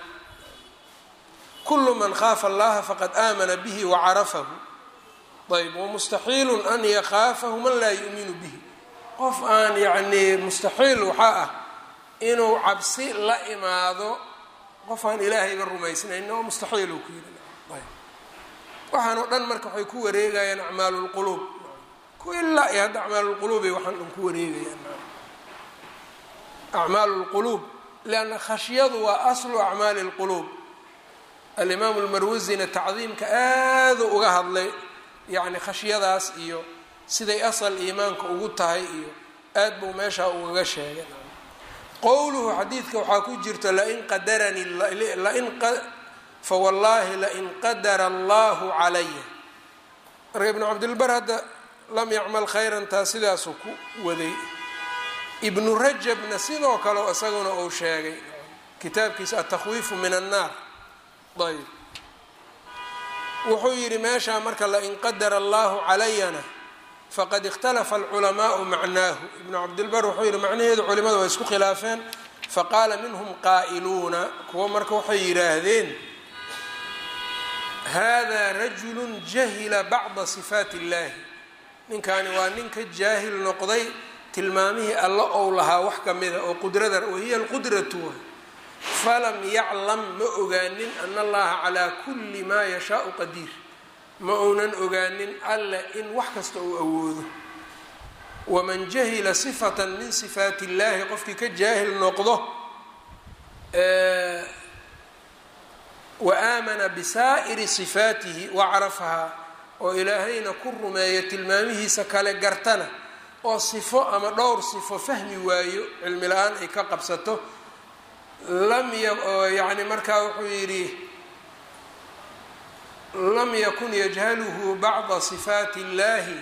kulu man khaafa allaha faqad aamana bihi wacarafahu ayb wamustaxiilu an yakhaafahu man laa yu'minu bihi qof aan yacnii mustaxiil waxaa ah inuu cabsi la imaado qof aan ilaahayba rumaysnayn oo mustaxiil uu ku yidhi waxaan oo dhan marka waxay ku wareegayaan acmaalu lquluub ku ilaa iyo hadda acmaalulquluubay waxaan dhan ku wareegayaan acmaalu lquluub lianna khashyadu waa aslu acmaali lquluub alimaamu lmarwasina tacdiimka aadu uga hadlay yacni khashyadaas iyo siday asal iimaanka ugu tahay iyo aad buu meeshaa ugaga sheegay qowluhu xadiidka waxaa ku jirta lain qadaranii lain fawallaahi lain qadara allahu calaya marka ibnu cabdilbar hadda lam yacmal khayran taa sidaasuu ku waday ibnu rajabna sidoo kale isaguna uu sheegay kitaabkiisa atakhwiifu min annaar ayb wuxuu yidhi meeshaa marka lain qadara allahu calayana faqad ikhtalafa alculamaau macnaahu ibnu cabdilbar wuxuu yihi macnaheedu culimadu way isku khilaafeen faqaala minhum qaa'iluuna kuwo marka waxay yidhaahdeen hada rajulu jahila bacda sifaati illahi ninkani waa ninka jaahil noqday tilmaamihii alla ou lahaa wax ka mida oo qudrada wahiya alqudratu falam yaclam ma ogaanin ana allaha calaa kulli maa yashaau qadiir ma uunan ogaanin alle in wax kasta uu awoodo waman jahila sifatan min sifaati illahi qofkii ka jaahil noqdo wa aamana bisaa'iri sifaatihi wacrafahaa oo ilaahayna ku rumeeyo tilmaamihiisa kale gartana oo sifo ama dhowr sifo fahmi waayo cilmi la-aan ay ka qabsato lam yani markaa wuxuu yidhi lam yakun yajhaluhu bacda sifaati اllahi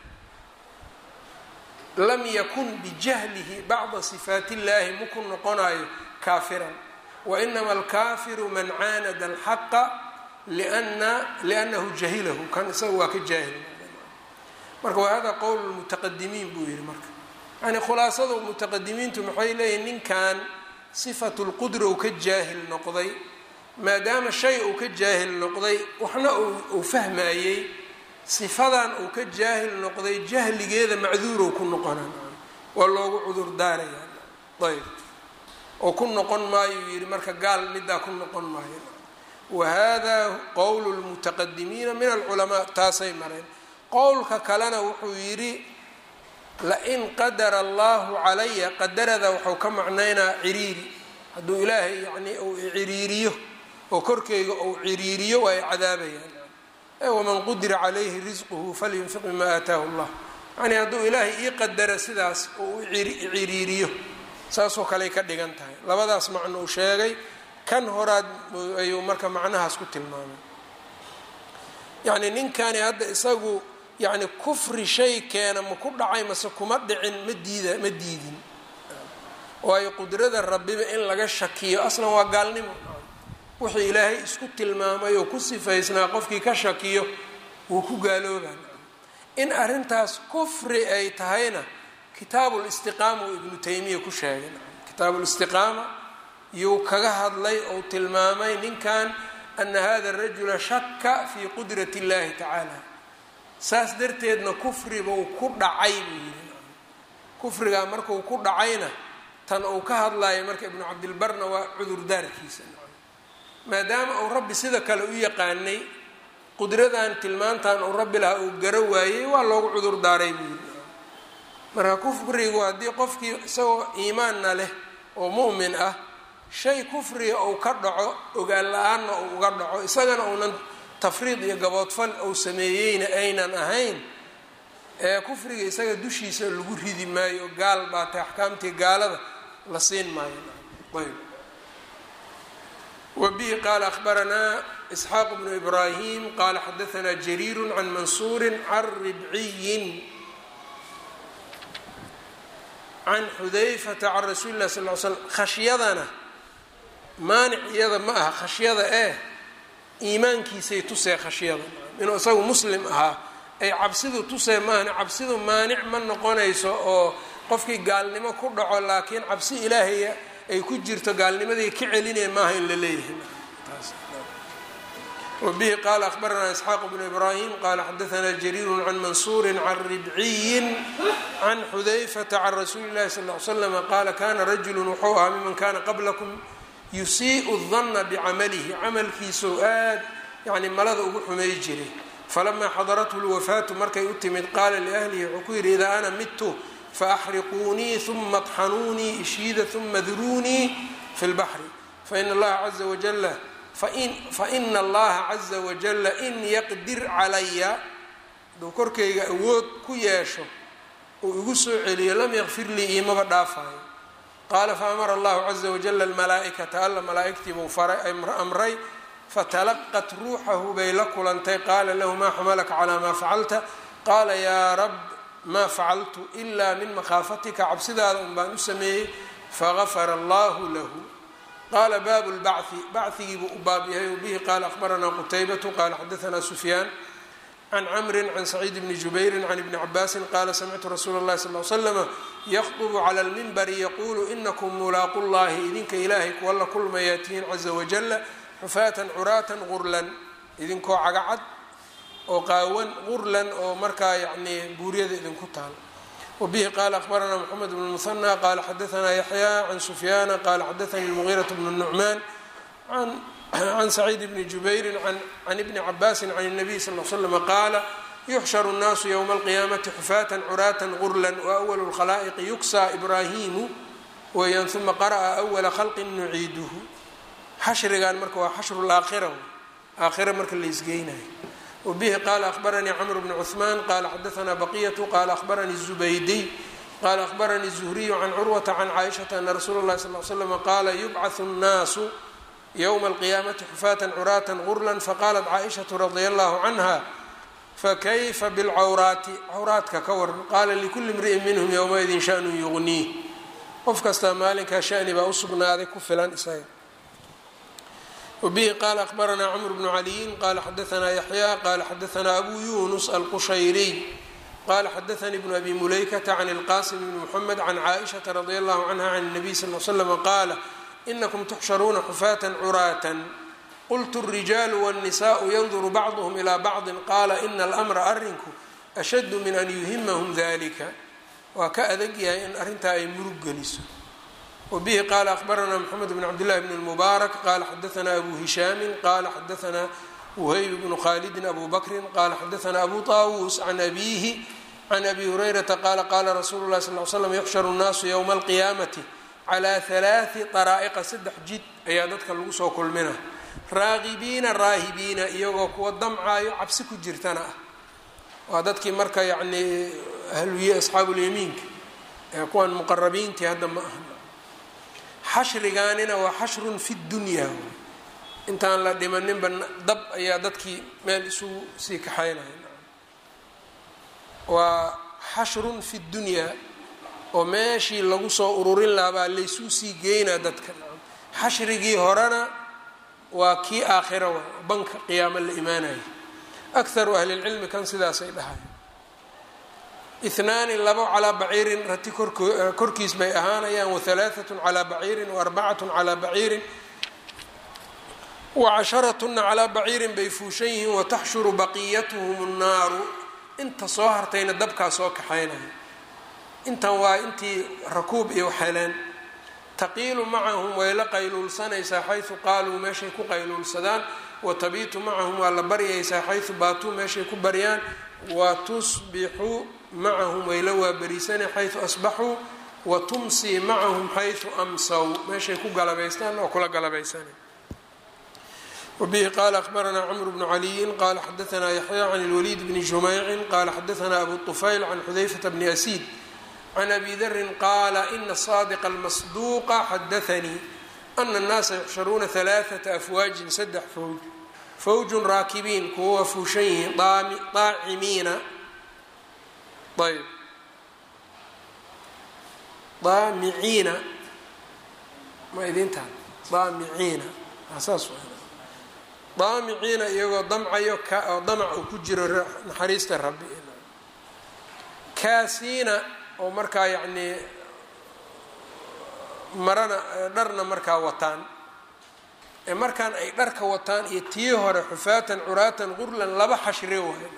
lam yakun bijahlihi bacda sifaati اllahi maku noqonayo kaafiran wainama alkaafiru man caanada alxaqa liannahu jahilahu kan isaga waa ka jaahil marka wa hada qowl mutaqadimiin buu yihi marka yani khulaasada mutaqadimiintu maxay leeyihin ninkan sifatu lqudra uu ka jaahil noqday maadaama shay uu ka jaahil noqday waxna uu fahmayey sifadan uu ka jaahil noqday jahligeeda macduurow ku noqonaa waa loogu cudur daaraya ayb oo ku noqon maayo yidhi marka gaal midaa ku noqon maayo wa hada qowlu lmutaqadimiina min alculamaa taasay mareen qowlka kalena wuxuu yidhi lain qadara allahu calaya qadarada waxau ka macnaynaa ciriiri hadduu ilaahay yani uu ciriiriyo oo korkeyga uu ciriiriyo waa ay cadaabayaan waman qudira calayhi risquhu falyunfiq mima aataahu llah yani hadduu ilaahay ii qadara sidaas oo u ciriiriyo saasoo kaley ka dhigan tahay labadaas macno uu sheegay kan horaad ayuu marka macnahaas ku tilmaamay yacni ninkani hadda isagu yacni kufri shay keena ma ku dhacay mase kuma dhicin ma diida ma diidin waayo qudrada rabbiba in laga shakiyo aslan waa gaalnimo wixii ilaahay isku tilmaamay oo ku sifaysnaa qofkii ka shakiyo wuu ku gaaloobaa in arrintaas kufri ay tahayna kitaabulistiqaama uu ibnu taymiya ku sheegay kitaabulistiqaama yuu kaga hadlay ou tilmaamay ninkan ana hada rajula shaka fii qudrati اllahi tacaala saas darteedna kufribuu ku dhacay buu yidhi kufrigaa markuu ku dhacayna tan uu ka hadlayo marka ibnu cabdilbarna waa cudurdaarkiisa maadaama uu rabbi sida kale u yaqaanay qudradan tilmaantan uu rabbi lahaa uu garo waayey waa loogu cudur daaray buu yidhi marka kufrigu haddii qofkii isagoo iimaanna leh oo mu'min ah shay kufriga uu ka dhaco ogaan la-aanna uu uga dhaco isagana uunan tafriid iyo gaboodfal uu sameeyeyna aynan ahayn ee kufriga isaga dushiisa lagu ridi maayo gaal baa tay axkaamtii gaalada la siin maayo ayb wbihi qaala akhbaranaa isxaaq bnu ibraahim qaala xadaanaa jariiru can mansuuri can ribciyin can xudayfata can rasuuli lah sal l slam khashyadana maanic iyada ma aha khashyada eh iimaankiisay tusee khashyada inuu isagu muslim ahaa ay cabsidu tusee maahane cabsidu maanic ma noqonayso oo qofkii gaalnimo ku dhaco laakiin cabsi ilaahaya ay ku jirto gaalnimadii ka celinaya maaha in la leeyahay wabihi qaala akhbaranaa isxaaq bnu ibraahim qaala xadaanaa jariiru can mansuuri can ribciyin can xudayfata can rasuuli llahi sal l slama qaala kana rajulu wuxuu ahaa miman kana qablakum yusii'u danna bicamalihi camalkiisou aad yani malada ugu xumay jiray falamaa xadarathu lwafaatu markay u timid qaala liahlihi wuxuu ku yidhi idaa ana midtu faaxriquunii uma طxanuunii ishiida uma duruunii fi lbaxri faina allaha caza wajala faina allaha caza wajala in yaqdir calaya hadduu korkayga awood ku yeesho uu igu soo celiyo lam yakfir lii iimaba dhaafayo qaala faamara allahu caza wajala almalaa'ikata alla malaa'igtiibuu faray amray fatalaqat ruuxahu bay la kulantay qaala lahu maa xamalaka calaa maa facalta qaala yaa rab maa facaltu ilaa min makhaafatika cabsidaada un baan u sameeyey fagafara allahu lahu qaala baabu lbachi bachigiibuu u baab yahay wabihi qaala akhbaranaa qutaybatu qaala xadaanaa sufyaan can camrin can saciid bni jubayrin can ibni cabaasin qaala samictu rasuula اllahi sal l slama yakdubu cala lmimbari yaquulu inakum mulaaqu llahi idinka ilaahay kuwa la kulmayaa tihiin caza wajala xufaatan curaatan gurlan idinkoo cagacad oo qaawan gurlan oo markaa yacnii buuryada idinku taal wabihi qaala akhbaranaa moxamed bnu muhanى qaala xadaanaa yaxya can sufyaana qaala xadaanii lmugiiraة bnu nucmaan can saciid bni jubayrin can ibni cabaasin can الnabiy sal l slama qaala yuxsharu الnaasu ywma alqiyaamati xufaatan curaatan gurlan waأwalu اlkhalaa'iqi yuksaa ibraahimu weeyaan uma qara'a awala khalqin nuciiduhu xashrigan marka waa xashru laakhira aakhira marka la isgeynayo wbihi qaala akhbaranii cmr bn cثman qala xadaanaa baqiyatu qala akhbaranii الzubaydiy qala akhbaranii الzuhriyu can curwata can caaishaةa ana rasuula اlahi sal l slm qaala yubcaثu الnaasu ywma اlqiyaamati xufaatan curaata gurla faqalat caaishaةu radia allahu canha fakayfa bاlcawraati cawraadka ka waran qaala likuli imri'in minhm ywmaidin shanu yugniih qof kastaa maalinkaa shani baa usugnaaday ku filan isaga wbihi qaala akhbaranaa cmr bnu caliyin qala xadaanaa yaxya qala xadaanaa abu yunus alqushayriy qala xadaanii bnu abi mulaykata can ilqasim bni mxamed can caaishaةa radi allahu canha can الnabiy sal l slm qaala inakum tuxsharuuna xufaatan curaatan qultu الrijaalu wالnisaءu yanduru bacduhm ilى bacdi qaala ina almra arrinku ashaddu min an yuhimahum dalika waa ka adag yahay in arrintaa ay murug geliso wbihi qaala akhbaranaa mxamed bn cabdillahi bn اlmubaarak qala xadaanaa abu hishaami qala xadaanaa whayb bnu khalidin abu bakrin qala xadaanaa abu طaawuus can abihi can abi hurayrata qaala qala rasuulu lahi sal l slam yuxsharu nnaasu ywma alqiyaamati calaa halaati daraa'iqa saddex jid ayaa dadka lagu soo kulmina raagibiina raahibiina iyagoo kuwa damcaayo cabsi ku jirtana ah waa dadkii marka yacnii ahluye asxaabulyamiinka ee kuwan muqarabiintii hadda ma aha xashrigaanina waa xashrun fi dunyaa intaan la dhimaninba dab ayaa dadkii meel isugu sii kaxaynaya waa xashrun fi dunyaa oo meeshii lagu soo ururin lahabaa laysuu sii geynaa dadka xashrigii horena waa kii aakhira wa banka qiyaamo la imaanaya akharu ahlilcilmi kan sidaasay dhahay ihnaani labo calaa baciirin rati korkiis bay ahaanayaan wahalaaatun calaa baciirin waarbacatun calaa baciirin wacasharatuna calaa baciirin bay fuushan yihiin wataxshuru baqiyatuhum nnaaru inta soo hartayna dabkaa soo kaxaynaya intan waa intii rakuub iyo heleen taqiilu macahum way la qayluulsanaysaa xaysu qaaluu meeshay ku qayluulsadaan watabiitu macahum waa la baryaysaa xaysu baatuu meeshay ku baryaan watusbixu macahum way la waabariisanay xaysu asbaxuu watumsii macahum xaysu amsaw meeshay ku galabaystaan oo kula galabaysanay wbihi qala akhbaranaa cmr bnu caliyin qala xadaanaa yaxya can اlwaliid bni jumeycin qala xadaanaa abu طufayl can xudayfata bni asiid can abi darin qaala ina saadiqa almasduuqa xadaanii ana اnnaasa yuxsharuuna ثalaaثata afwaajin saddex fowj fawjun raakibiin kuwa waa fuushan yihiin aacimiina ayb daamiciina ma idintaan daamiciina saas daamiciina iyagoo damcayo oo damac uu ku jiro naxariista rabbi kaasiina oo markaa yacnii marana dharna markaa wataan ee markaan ay dharka wataan iyo tii hore xufaatan curaatan qurlan laba xashri waay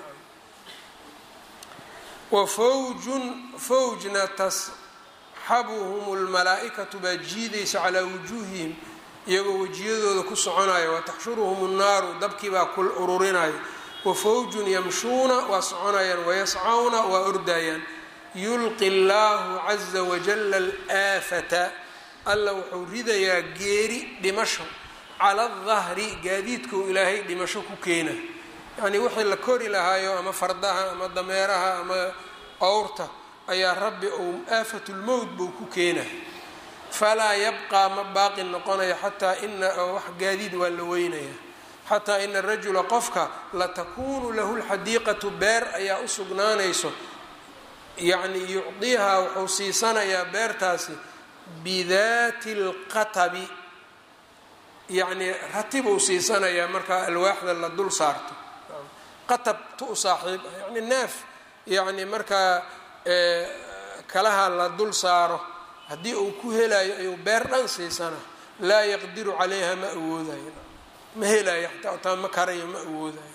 wa fawjun fawjna tasxabuhum lmalaa-ikatu baa jiidaysa calaa wujuuhihim iyagoo wejiyadooda ku soconaya wataxshuruhum nnaaru dabkii baa ku ururinaya wafawjun yamshuuna waa soconayaan wayascawna waa ordayaan yulqi llaahu caza wajala alaafata alla wuxuu ridayaa geeri dhimasho cala adahri gaadiidkuu ilaahay dhimasho ku keena yacnii wixii la kori lahaayo ama fardaha ama dameeraha ama owrta ayaa rabbi uu aafatulmowt buu ku keena falaa yabqaa ma baaqi noqonaya xataa ina wax gaadiid waa la weynaya xataa ina rajula qofka latakuunu lahu lxadiiqatu beer ayaa u sugnaanayso yacni yucdiihaa wuxuu siisanayaa beertaasi bidaati lqatabi yacnii ratibuu siisanayaa markaa alwaaxda la dul saarto qatab tu u saaxiib ah yacni neef yacni markaa kalaha la dul saaro haddii uu ku helayo ayuu beer dhan siisana laa yaqdiru calayha ma awoodayo ma helayo xataa taa ma karayo ma awoodayo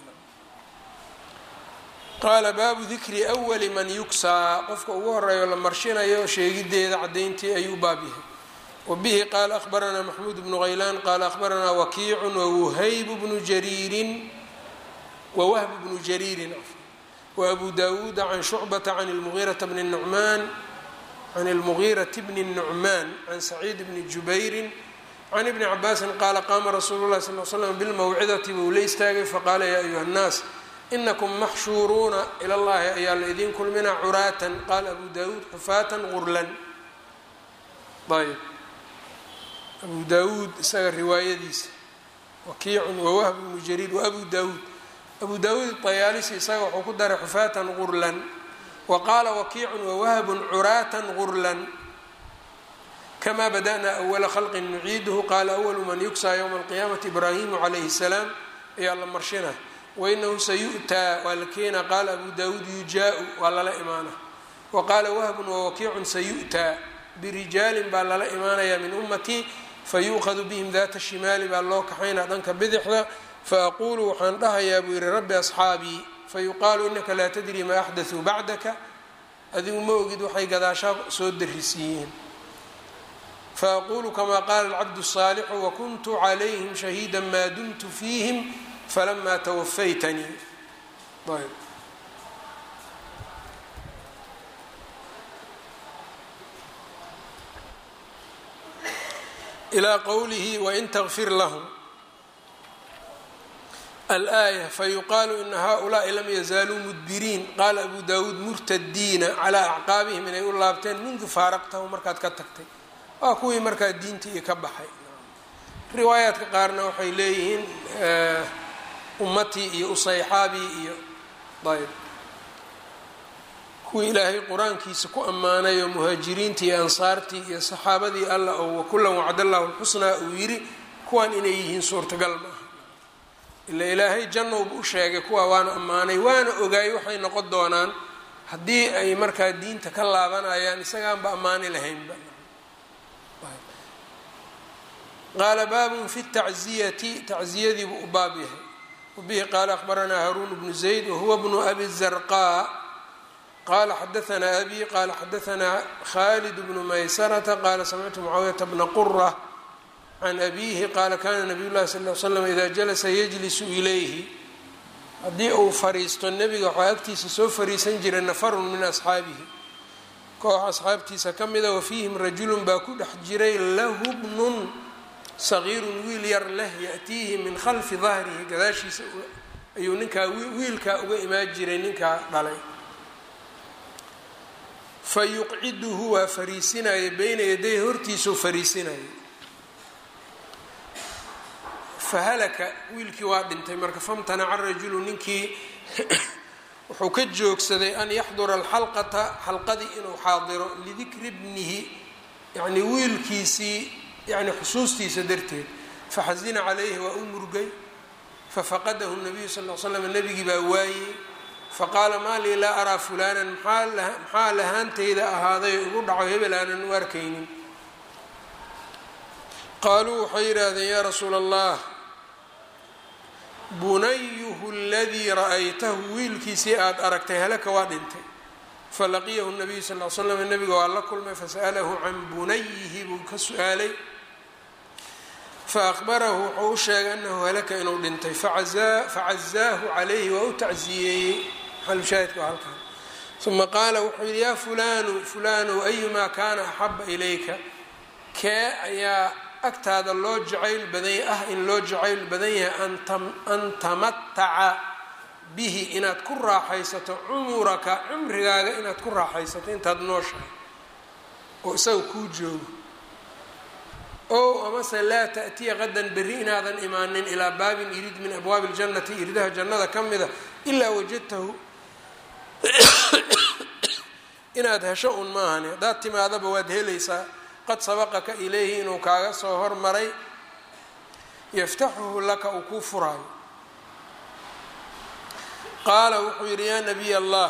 qaala baabu dikri awali man yugsaa qofka ugu horeeyo la marshinayo sheegideeda cadayntii ayuu baab yahay wabihi qaala ahbaranaa maxmuud bnu haylaan qaala ahbaranaa wakiicun wawuhaybu bnu jariirin wawahbu bnu jariirin waabu dawuuda can shucbata can lmugiirata bni nucmaan can اlmugiiraةi bni الnucmaan can saciid bni jubayri can ibni cabaasin qaala qaama rasuulu lahi sal l slam bilmawcidati buu la istaagay faqaala yaa ayuha الnaas inakum maxshuuruuna ila llahi ayaa la idin kulmina curaatan qaala abu dawuud xufaatan gurlan ayb abu dawuud isaga riwaayadiisa wakiicun wawahb bnu jariir waabu dawuud abu dawuud طayaalisi isaga wuxuu ku daray xufaatan gurlan wqaala wakiicun wawahbun curaatan gurlan kama bada'na awala khalqin nuciiduhu qaala awalu man yugsaa ywma alqiyaamati ibraahimu calayhi salaam ayaa la marshina wainahu sayu'taa waa la keenaa qaala abu dawuud yujaau waa lala imaana wa qaala wahbun wawakiicun sayu'taa birijaalin baa lala imaanayaa min ummatii fayu'khadu bihim data shimaali baa loo kaxaynaa dhanka bidixda faaqulu waxaan dhahayaa buu yihi rabbi asxaabii fayuqaalu inaka laa tadri maa axdatuu bacdaka adigu ma ogid waxay gadaashaa soo darisiiyeen faaqulu kamaa qaala alcabdu الsaalixu wakuntu calayhim shahiida maa dumtu fiihim falamaa tawafaytanii ayb ilaa qowlihi wain tغfir lahm alآية fayuqaalu ina haؤulaaءi lam yazaaluu mudbiriin qaala abu dawuud murtadiina calىa acqaabihim inay u laabteen mundu faaraqtahu markaad ka tagtay waa kuwii markaa diinta iyo ka baxay riwaayaadka qaarna waxay leeyihiin ummatii iyo usayxaabii iyo ayb kuwii ilaahay qur-aankiisa ku ammaanay oo muhaajiriintii iyo ansaartii iyo saxaabadii allah oo wakullan wacdallahu lxusnaa uu yidhi kuwan inay yihiin suurtagal ma aha ila ilaahay jannowba u sheegay kuwa waana ammaanay waana ogaay waxay noqon doonaan haddii ay markaa diinta ka laabanayaan isagaanba ammaani lahaynba qaala baabun fi tacziyati tacziyadiibuu u baab yahay wabihi qaala akhbaranaa haruun bnu zayd wahuwa bnu abi zarqaa qala xadaanaa abi qala xadaanaa khalid bnu maysarata qala samictu mucaawiyata bna qura can abihi qaala kana nabiy llahi sal l slam ida jalasa yajlisu ilayhi haddii uu fariisto nebiga waxaa agtiisa soo fariisan jiray nafarun min asxaabihi koox asxaabtiisa ka mida wafiihim rajulun baa ku dhex jiray lahu bnun sagiirun wiil yar leh yaatiihi min khalfi dahrihi gadaashiisa ayuu ninkaa wiilkaa uga imaan jiray ninkaa dhalay fa yuqciduhu waa fariisinaya beyna yaday hortiisau fariisinaya fahalaka wiilkii waa dhintay marka famtanaca rajulu ninkii wuxuu ka joogsaday an yaxdura alxalqata xalqadii inuu xaadiro lidikri bnihi yacni wiilkiisii yani xusuustiisa darteed faxasina calayhi waa u murgay fafaqadahu nabiyu sal l slam nebigii baa waayey faqaala maa lii laa araa fulaanan maxaa lahaantayda ahaaday ugu dhaco hebel aanan u arkaynin qaaluu waxay yidhaahdeen yaa rasuula allah bunayuhu aladii ra'aytahu wiilkiisii aada aragtay halaka waa dhintay falaqiyahu nabiyu sal l slam nebiga waa la kulmay fasa'alahu can bunayihi buu ka su-aalay faahbarahu wuxuu u sheegay anahu halaka inuu dhintay facazaahu calayhi waa u tacsiyeeyey xalushaahidka waa halkan uma qaala wuxuu yidhi yaa fulanu fulanu ayumaa kaana axaba ilayka kee ayaa agtaada loo jacayl badan ah in loo jacayl badan yahay an tamataca bihi inaad ku raaxaysato cumuraka cumrigaaga inaad ku raaxaysato intaad nooshahay oo isaga kuu joogo ow amase laa taأtiya qadan berri inaadan imaanin ilaa baabin irid min abwaabi اljannati iridaha jannada ka mida ilaa wajadtahu inaad hesho un maahani haddaad timaadaba waad helaysaa qad sabaqaka ilayhi inuu kaaga soo hormaray yaftaxuhu laka uu kuu furaayo qaala wuxuu yidhi yaa nabiy allah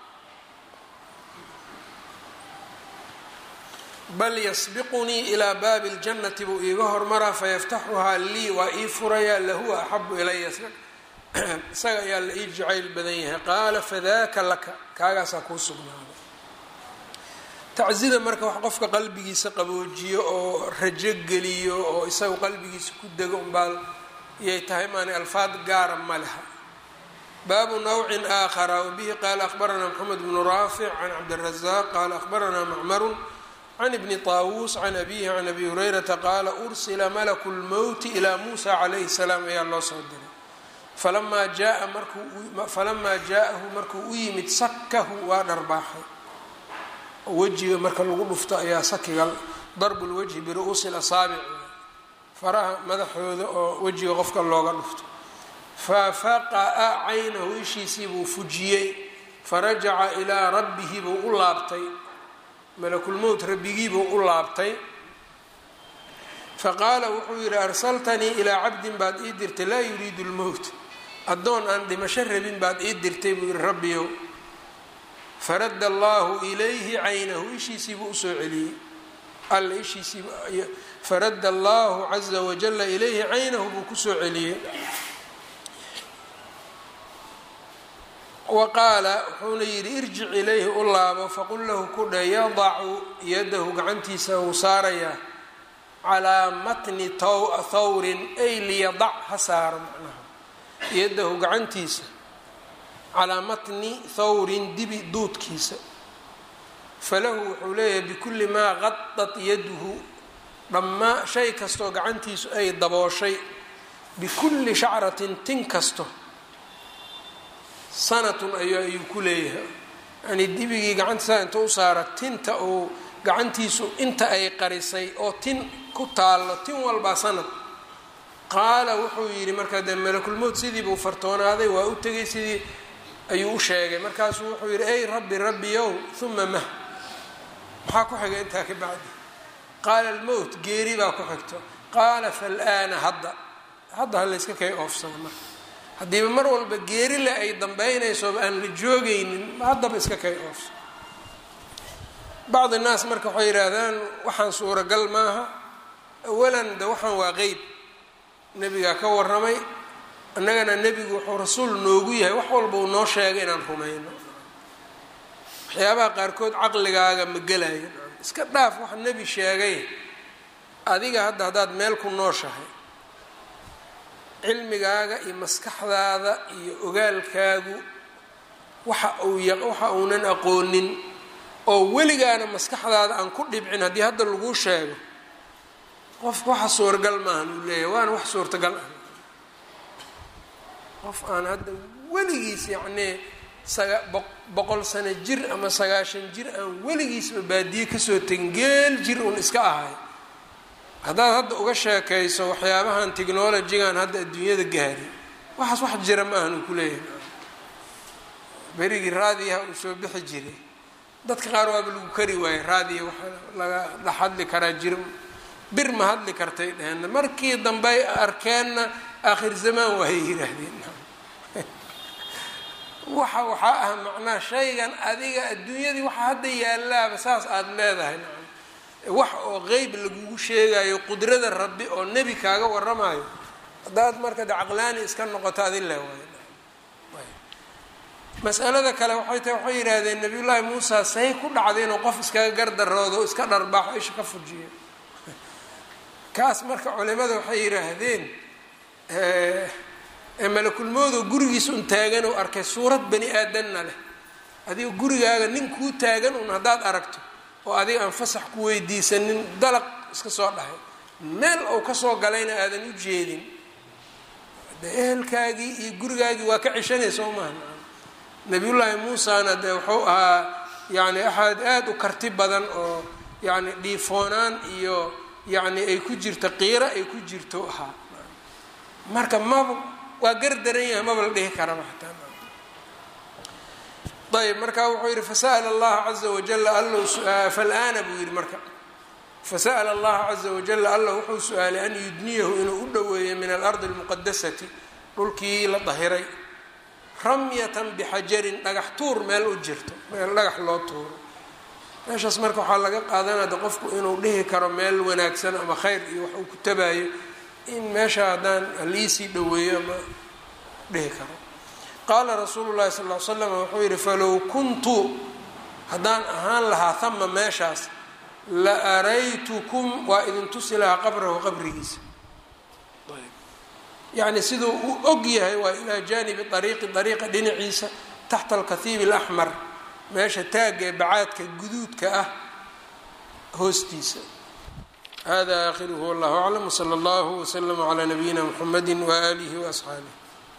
bal yasbiqunii ilaa baabi اljannati buu iiga hormaraa fayaftaxuhaa lii waa ii furayaa lahuwa axabu ilaya isaga ayaa la ii jacayl badan yahay qaala fadaaka laka kaagaasaa kuu sugnaaday taczida marka wax qofka qalbigiisa qaboojiyo oo rajo geliyo oo isaga qalbigiisa ku dego unbaa iyay tahay maani alfaad gaara ma leha baabu nawcin aakhara wabihi qaala akhbaranaa moxamed bnu raafic can cabdirazaq qaala akhbaranaa macmarun can ibni taawuus can abihi can abi hurayrata qaala ursila malaku lmowti ilaa muusa calayhi salaam ayaa loo soo diray falamaa jaa markufalamaa jaa-ahu markuu u yimid sakahu waa dharbaaxay wejiga marka lagu dhufto ayaa sakiga darbu lwajhi biru-uusi lasaabic faraha madaxooda oo wejiga qofka looga dhufto fafaqa'a caynahu ishiisii buu fujiyey farajaca ilaa rabbihi buu u laabtay malakulmowt rabbigiibuu u laabtay faqaala wuxuu yidhi arsaltanii ilaa cabdin baad ii dirtay laa yuriidu lmowt addoon aan dhimasho rabin baad ii dirtay buu yihi rabbiyow faradda allahu ilayhi caynahu ishiisiibuu usoo celiyey alla ishiisiib faradda allahu caza wajala ilayhi caynahu buu kusoo celiyey wa qaala wuxuuna yidhi irjic ilayhi u laabo faqul lahu ku dhe yadacu yadahu gacantiisa uu saarayaa calaa matni thawrin ay liyadac ha saaro macnaha yadahu gacantiisa calaa matni thawrin dibi duudkiisa falahu wuxuu leeyahay bikulli maa qadat yaduhu dhammaa shay kastoo gacantiisu ay dabooshay bikulli shacratin tin kasto sanatun ay ayuu ku leeyahay yani dibigii gacantiisa inta u saara tinta uu gacantiisu inta ay qarisay oo tin ku taallo tin walbaa sanad qaala wuxuu yidhi markaa dee malakulmowt sidii buu fartoonaaday waa u tegay sidii ayuu u sheegay markaasuu wuxuu yidhi ey rabbi rabbiyow uma mah maxaa ku xigay intaa ka bacdi qaala almowt geeri baa ku xigto qaala fal'aana hadda hadda ha layska kay oofsana marka haddiiba mar walba geeri le ay dambeynaysoba aan la joogaynin haddaba iska kay oofso bacdi naas marka waxay yidhaahdaan waxaan suuragal maaha awalan de waxaan waa qeyb nebigaa ka warramay annagana nebigu wuxuu rasuul noogu yahay wax walba uu noo sheegay inaan rumayno waxyaabaha qaarkood caqligaaga ma gelayo iska dhaaf waxa nebi sheegay adiga hadda haddaad meel ku nooshahay cilmigaaga iyo maskaxdaada iyo ogaalkaagu waxa uu waxa uunan aqoonin oo weligaana maskaxdaada aan ku dhibcin haddii hadda laguu sheego qofka waxa suuragal maahan uu leeyahy waana wax suurtagal ah qof aan hadda weligiis yacnii saga boqol sano jir ama sagaashan jir aan weligiisba baadiye kasoo tegin geel jir uun iska ahay haddaad hadda uga sheekayso waxyaabahan technolojigan hadda adduunyada gaari waxaas wax jira ma ahan uu ku leeyahay berigii raadiyaha uu soo bixi jiray dadka qaar waaba lagu kari waayey raadiya waxa laga dhex hadli karaa jir bir ma hadli kartay dheheen markii dambey arkeenna aakhir zamaan waayay yihaahdeen waxa waxaa ah macnaha shaygan adiga adduunyadii waxa hadda yaalaaba saas aada leedahay wax oo qeyb lagugu sheegayo qudrada rabbi oo nebi kaaga waramayo haddaad marka de caqlaani iska noqoto adin le waay masalada kale waxay tahay waxay yidhaahdeen nabiyullaahi muusa say ku dhacday inuu qof iskaga gardaroodo o iska dharbaaxo isha ka fujiyo kaas marka culimada waxay yidhaahdeen malakulmoodo gurigiisa un taagan oo arkay suurad bani aadanna leh adiga gurigaaga nin kuu taagan un haddaad aragto oo adiga aan fasax ku weydiisanin dalaq iska soo dhahay meel ou kasoo galayna aadan u jeedin de ehelkaagii iyo gurigaagii waa ka ceshanay soo maaha nabiyullaahi muusana dee wuxuu ahaa yani axad aada u karti badan oo yani dhiifoonaan iyo yani ay ku jirto qiiro ay ku jirto ahaa marka maba waa gar daran yahay maba la dhihi karaba xataa ayb marka wuxuu yihi fasa'la allaha caza wajala allow falana buu yihi marka fasa'la allaha caza wajala allah wuxuu su-aalay an yudniyahu inuu u dhoweeyo min alardi almuqadasati dhulkii la dahiray ramyatan bixajarin dhagax tuur meel u jirto meel dhagax loo tuuro meeshaas marka waxaa laga qaadanada qofku inuu dhihi karo meel wanaagsan ama khayr iyo wax uu ku tabaayo in meesha haddaan haliisii dhoweeyo ama dhihi karo qaala rasuulu llahi sal l slam wuxuu yihi falow kuntu haddaan ahaan lahaa hama meeshaas la araytukum waa idin tusi lahaa qabrahu qabrigiisa yacni siduu u og yahay waa ilaa jaanibi ariiqi ariiqa dhinaciisa taxta alkathiib alaxmar meesha taagga ee bacaadka guduudka ah hoostiisa hada aakhiruhu wallahu aclam wsala allahu wslama calaa nabiyina mxamedi waaalihi waasxaabih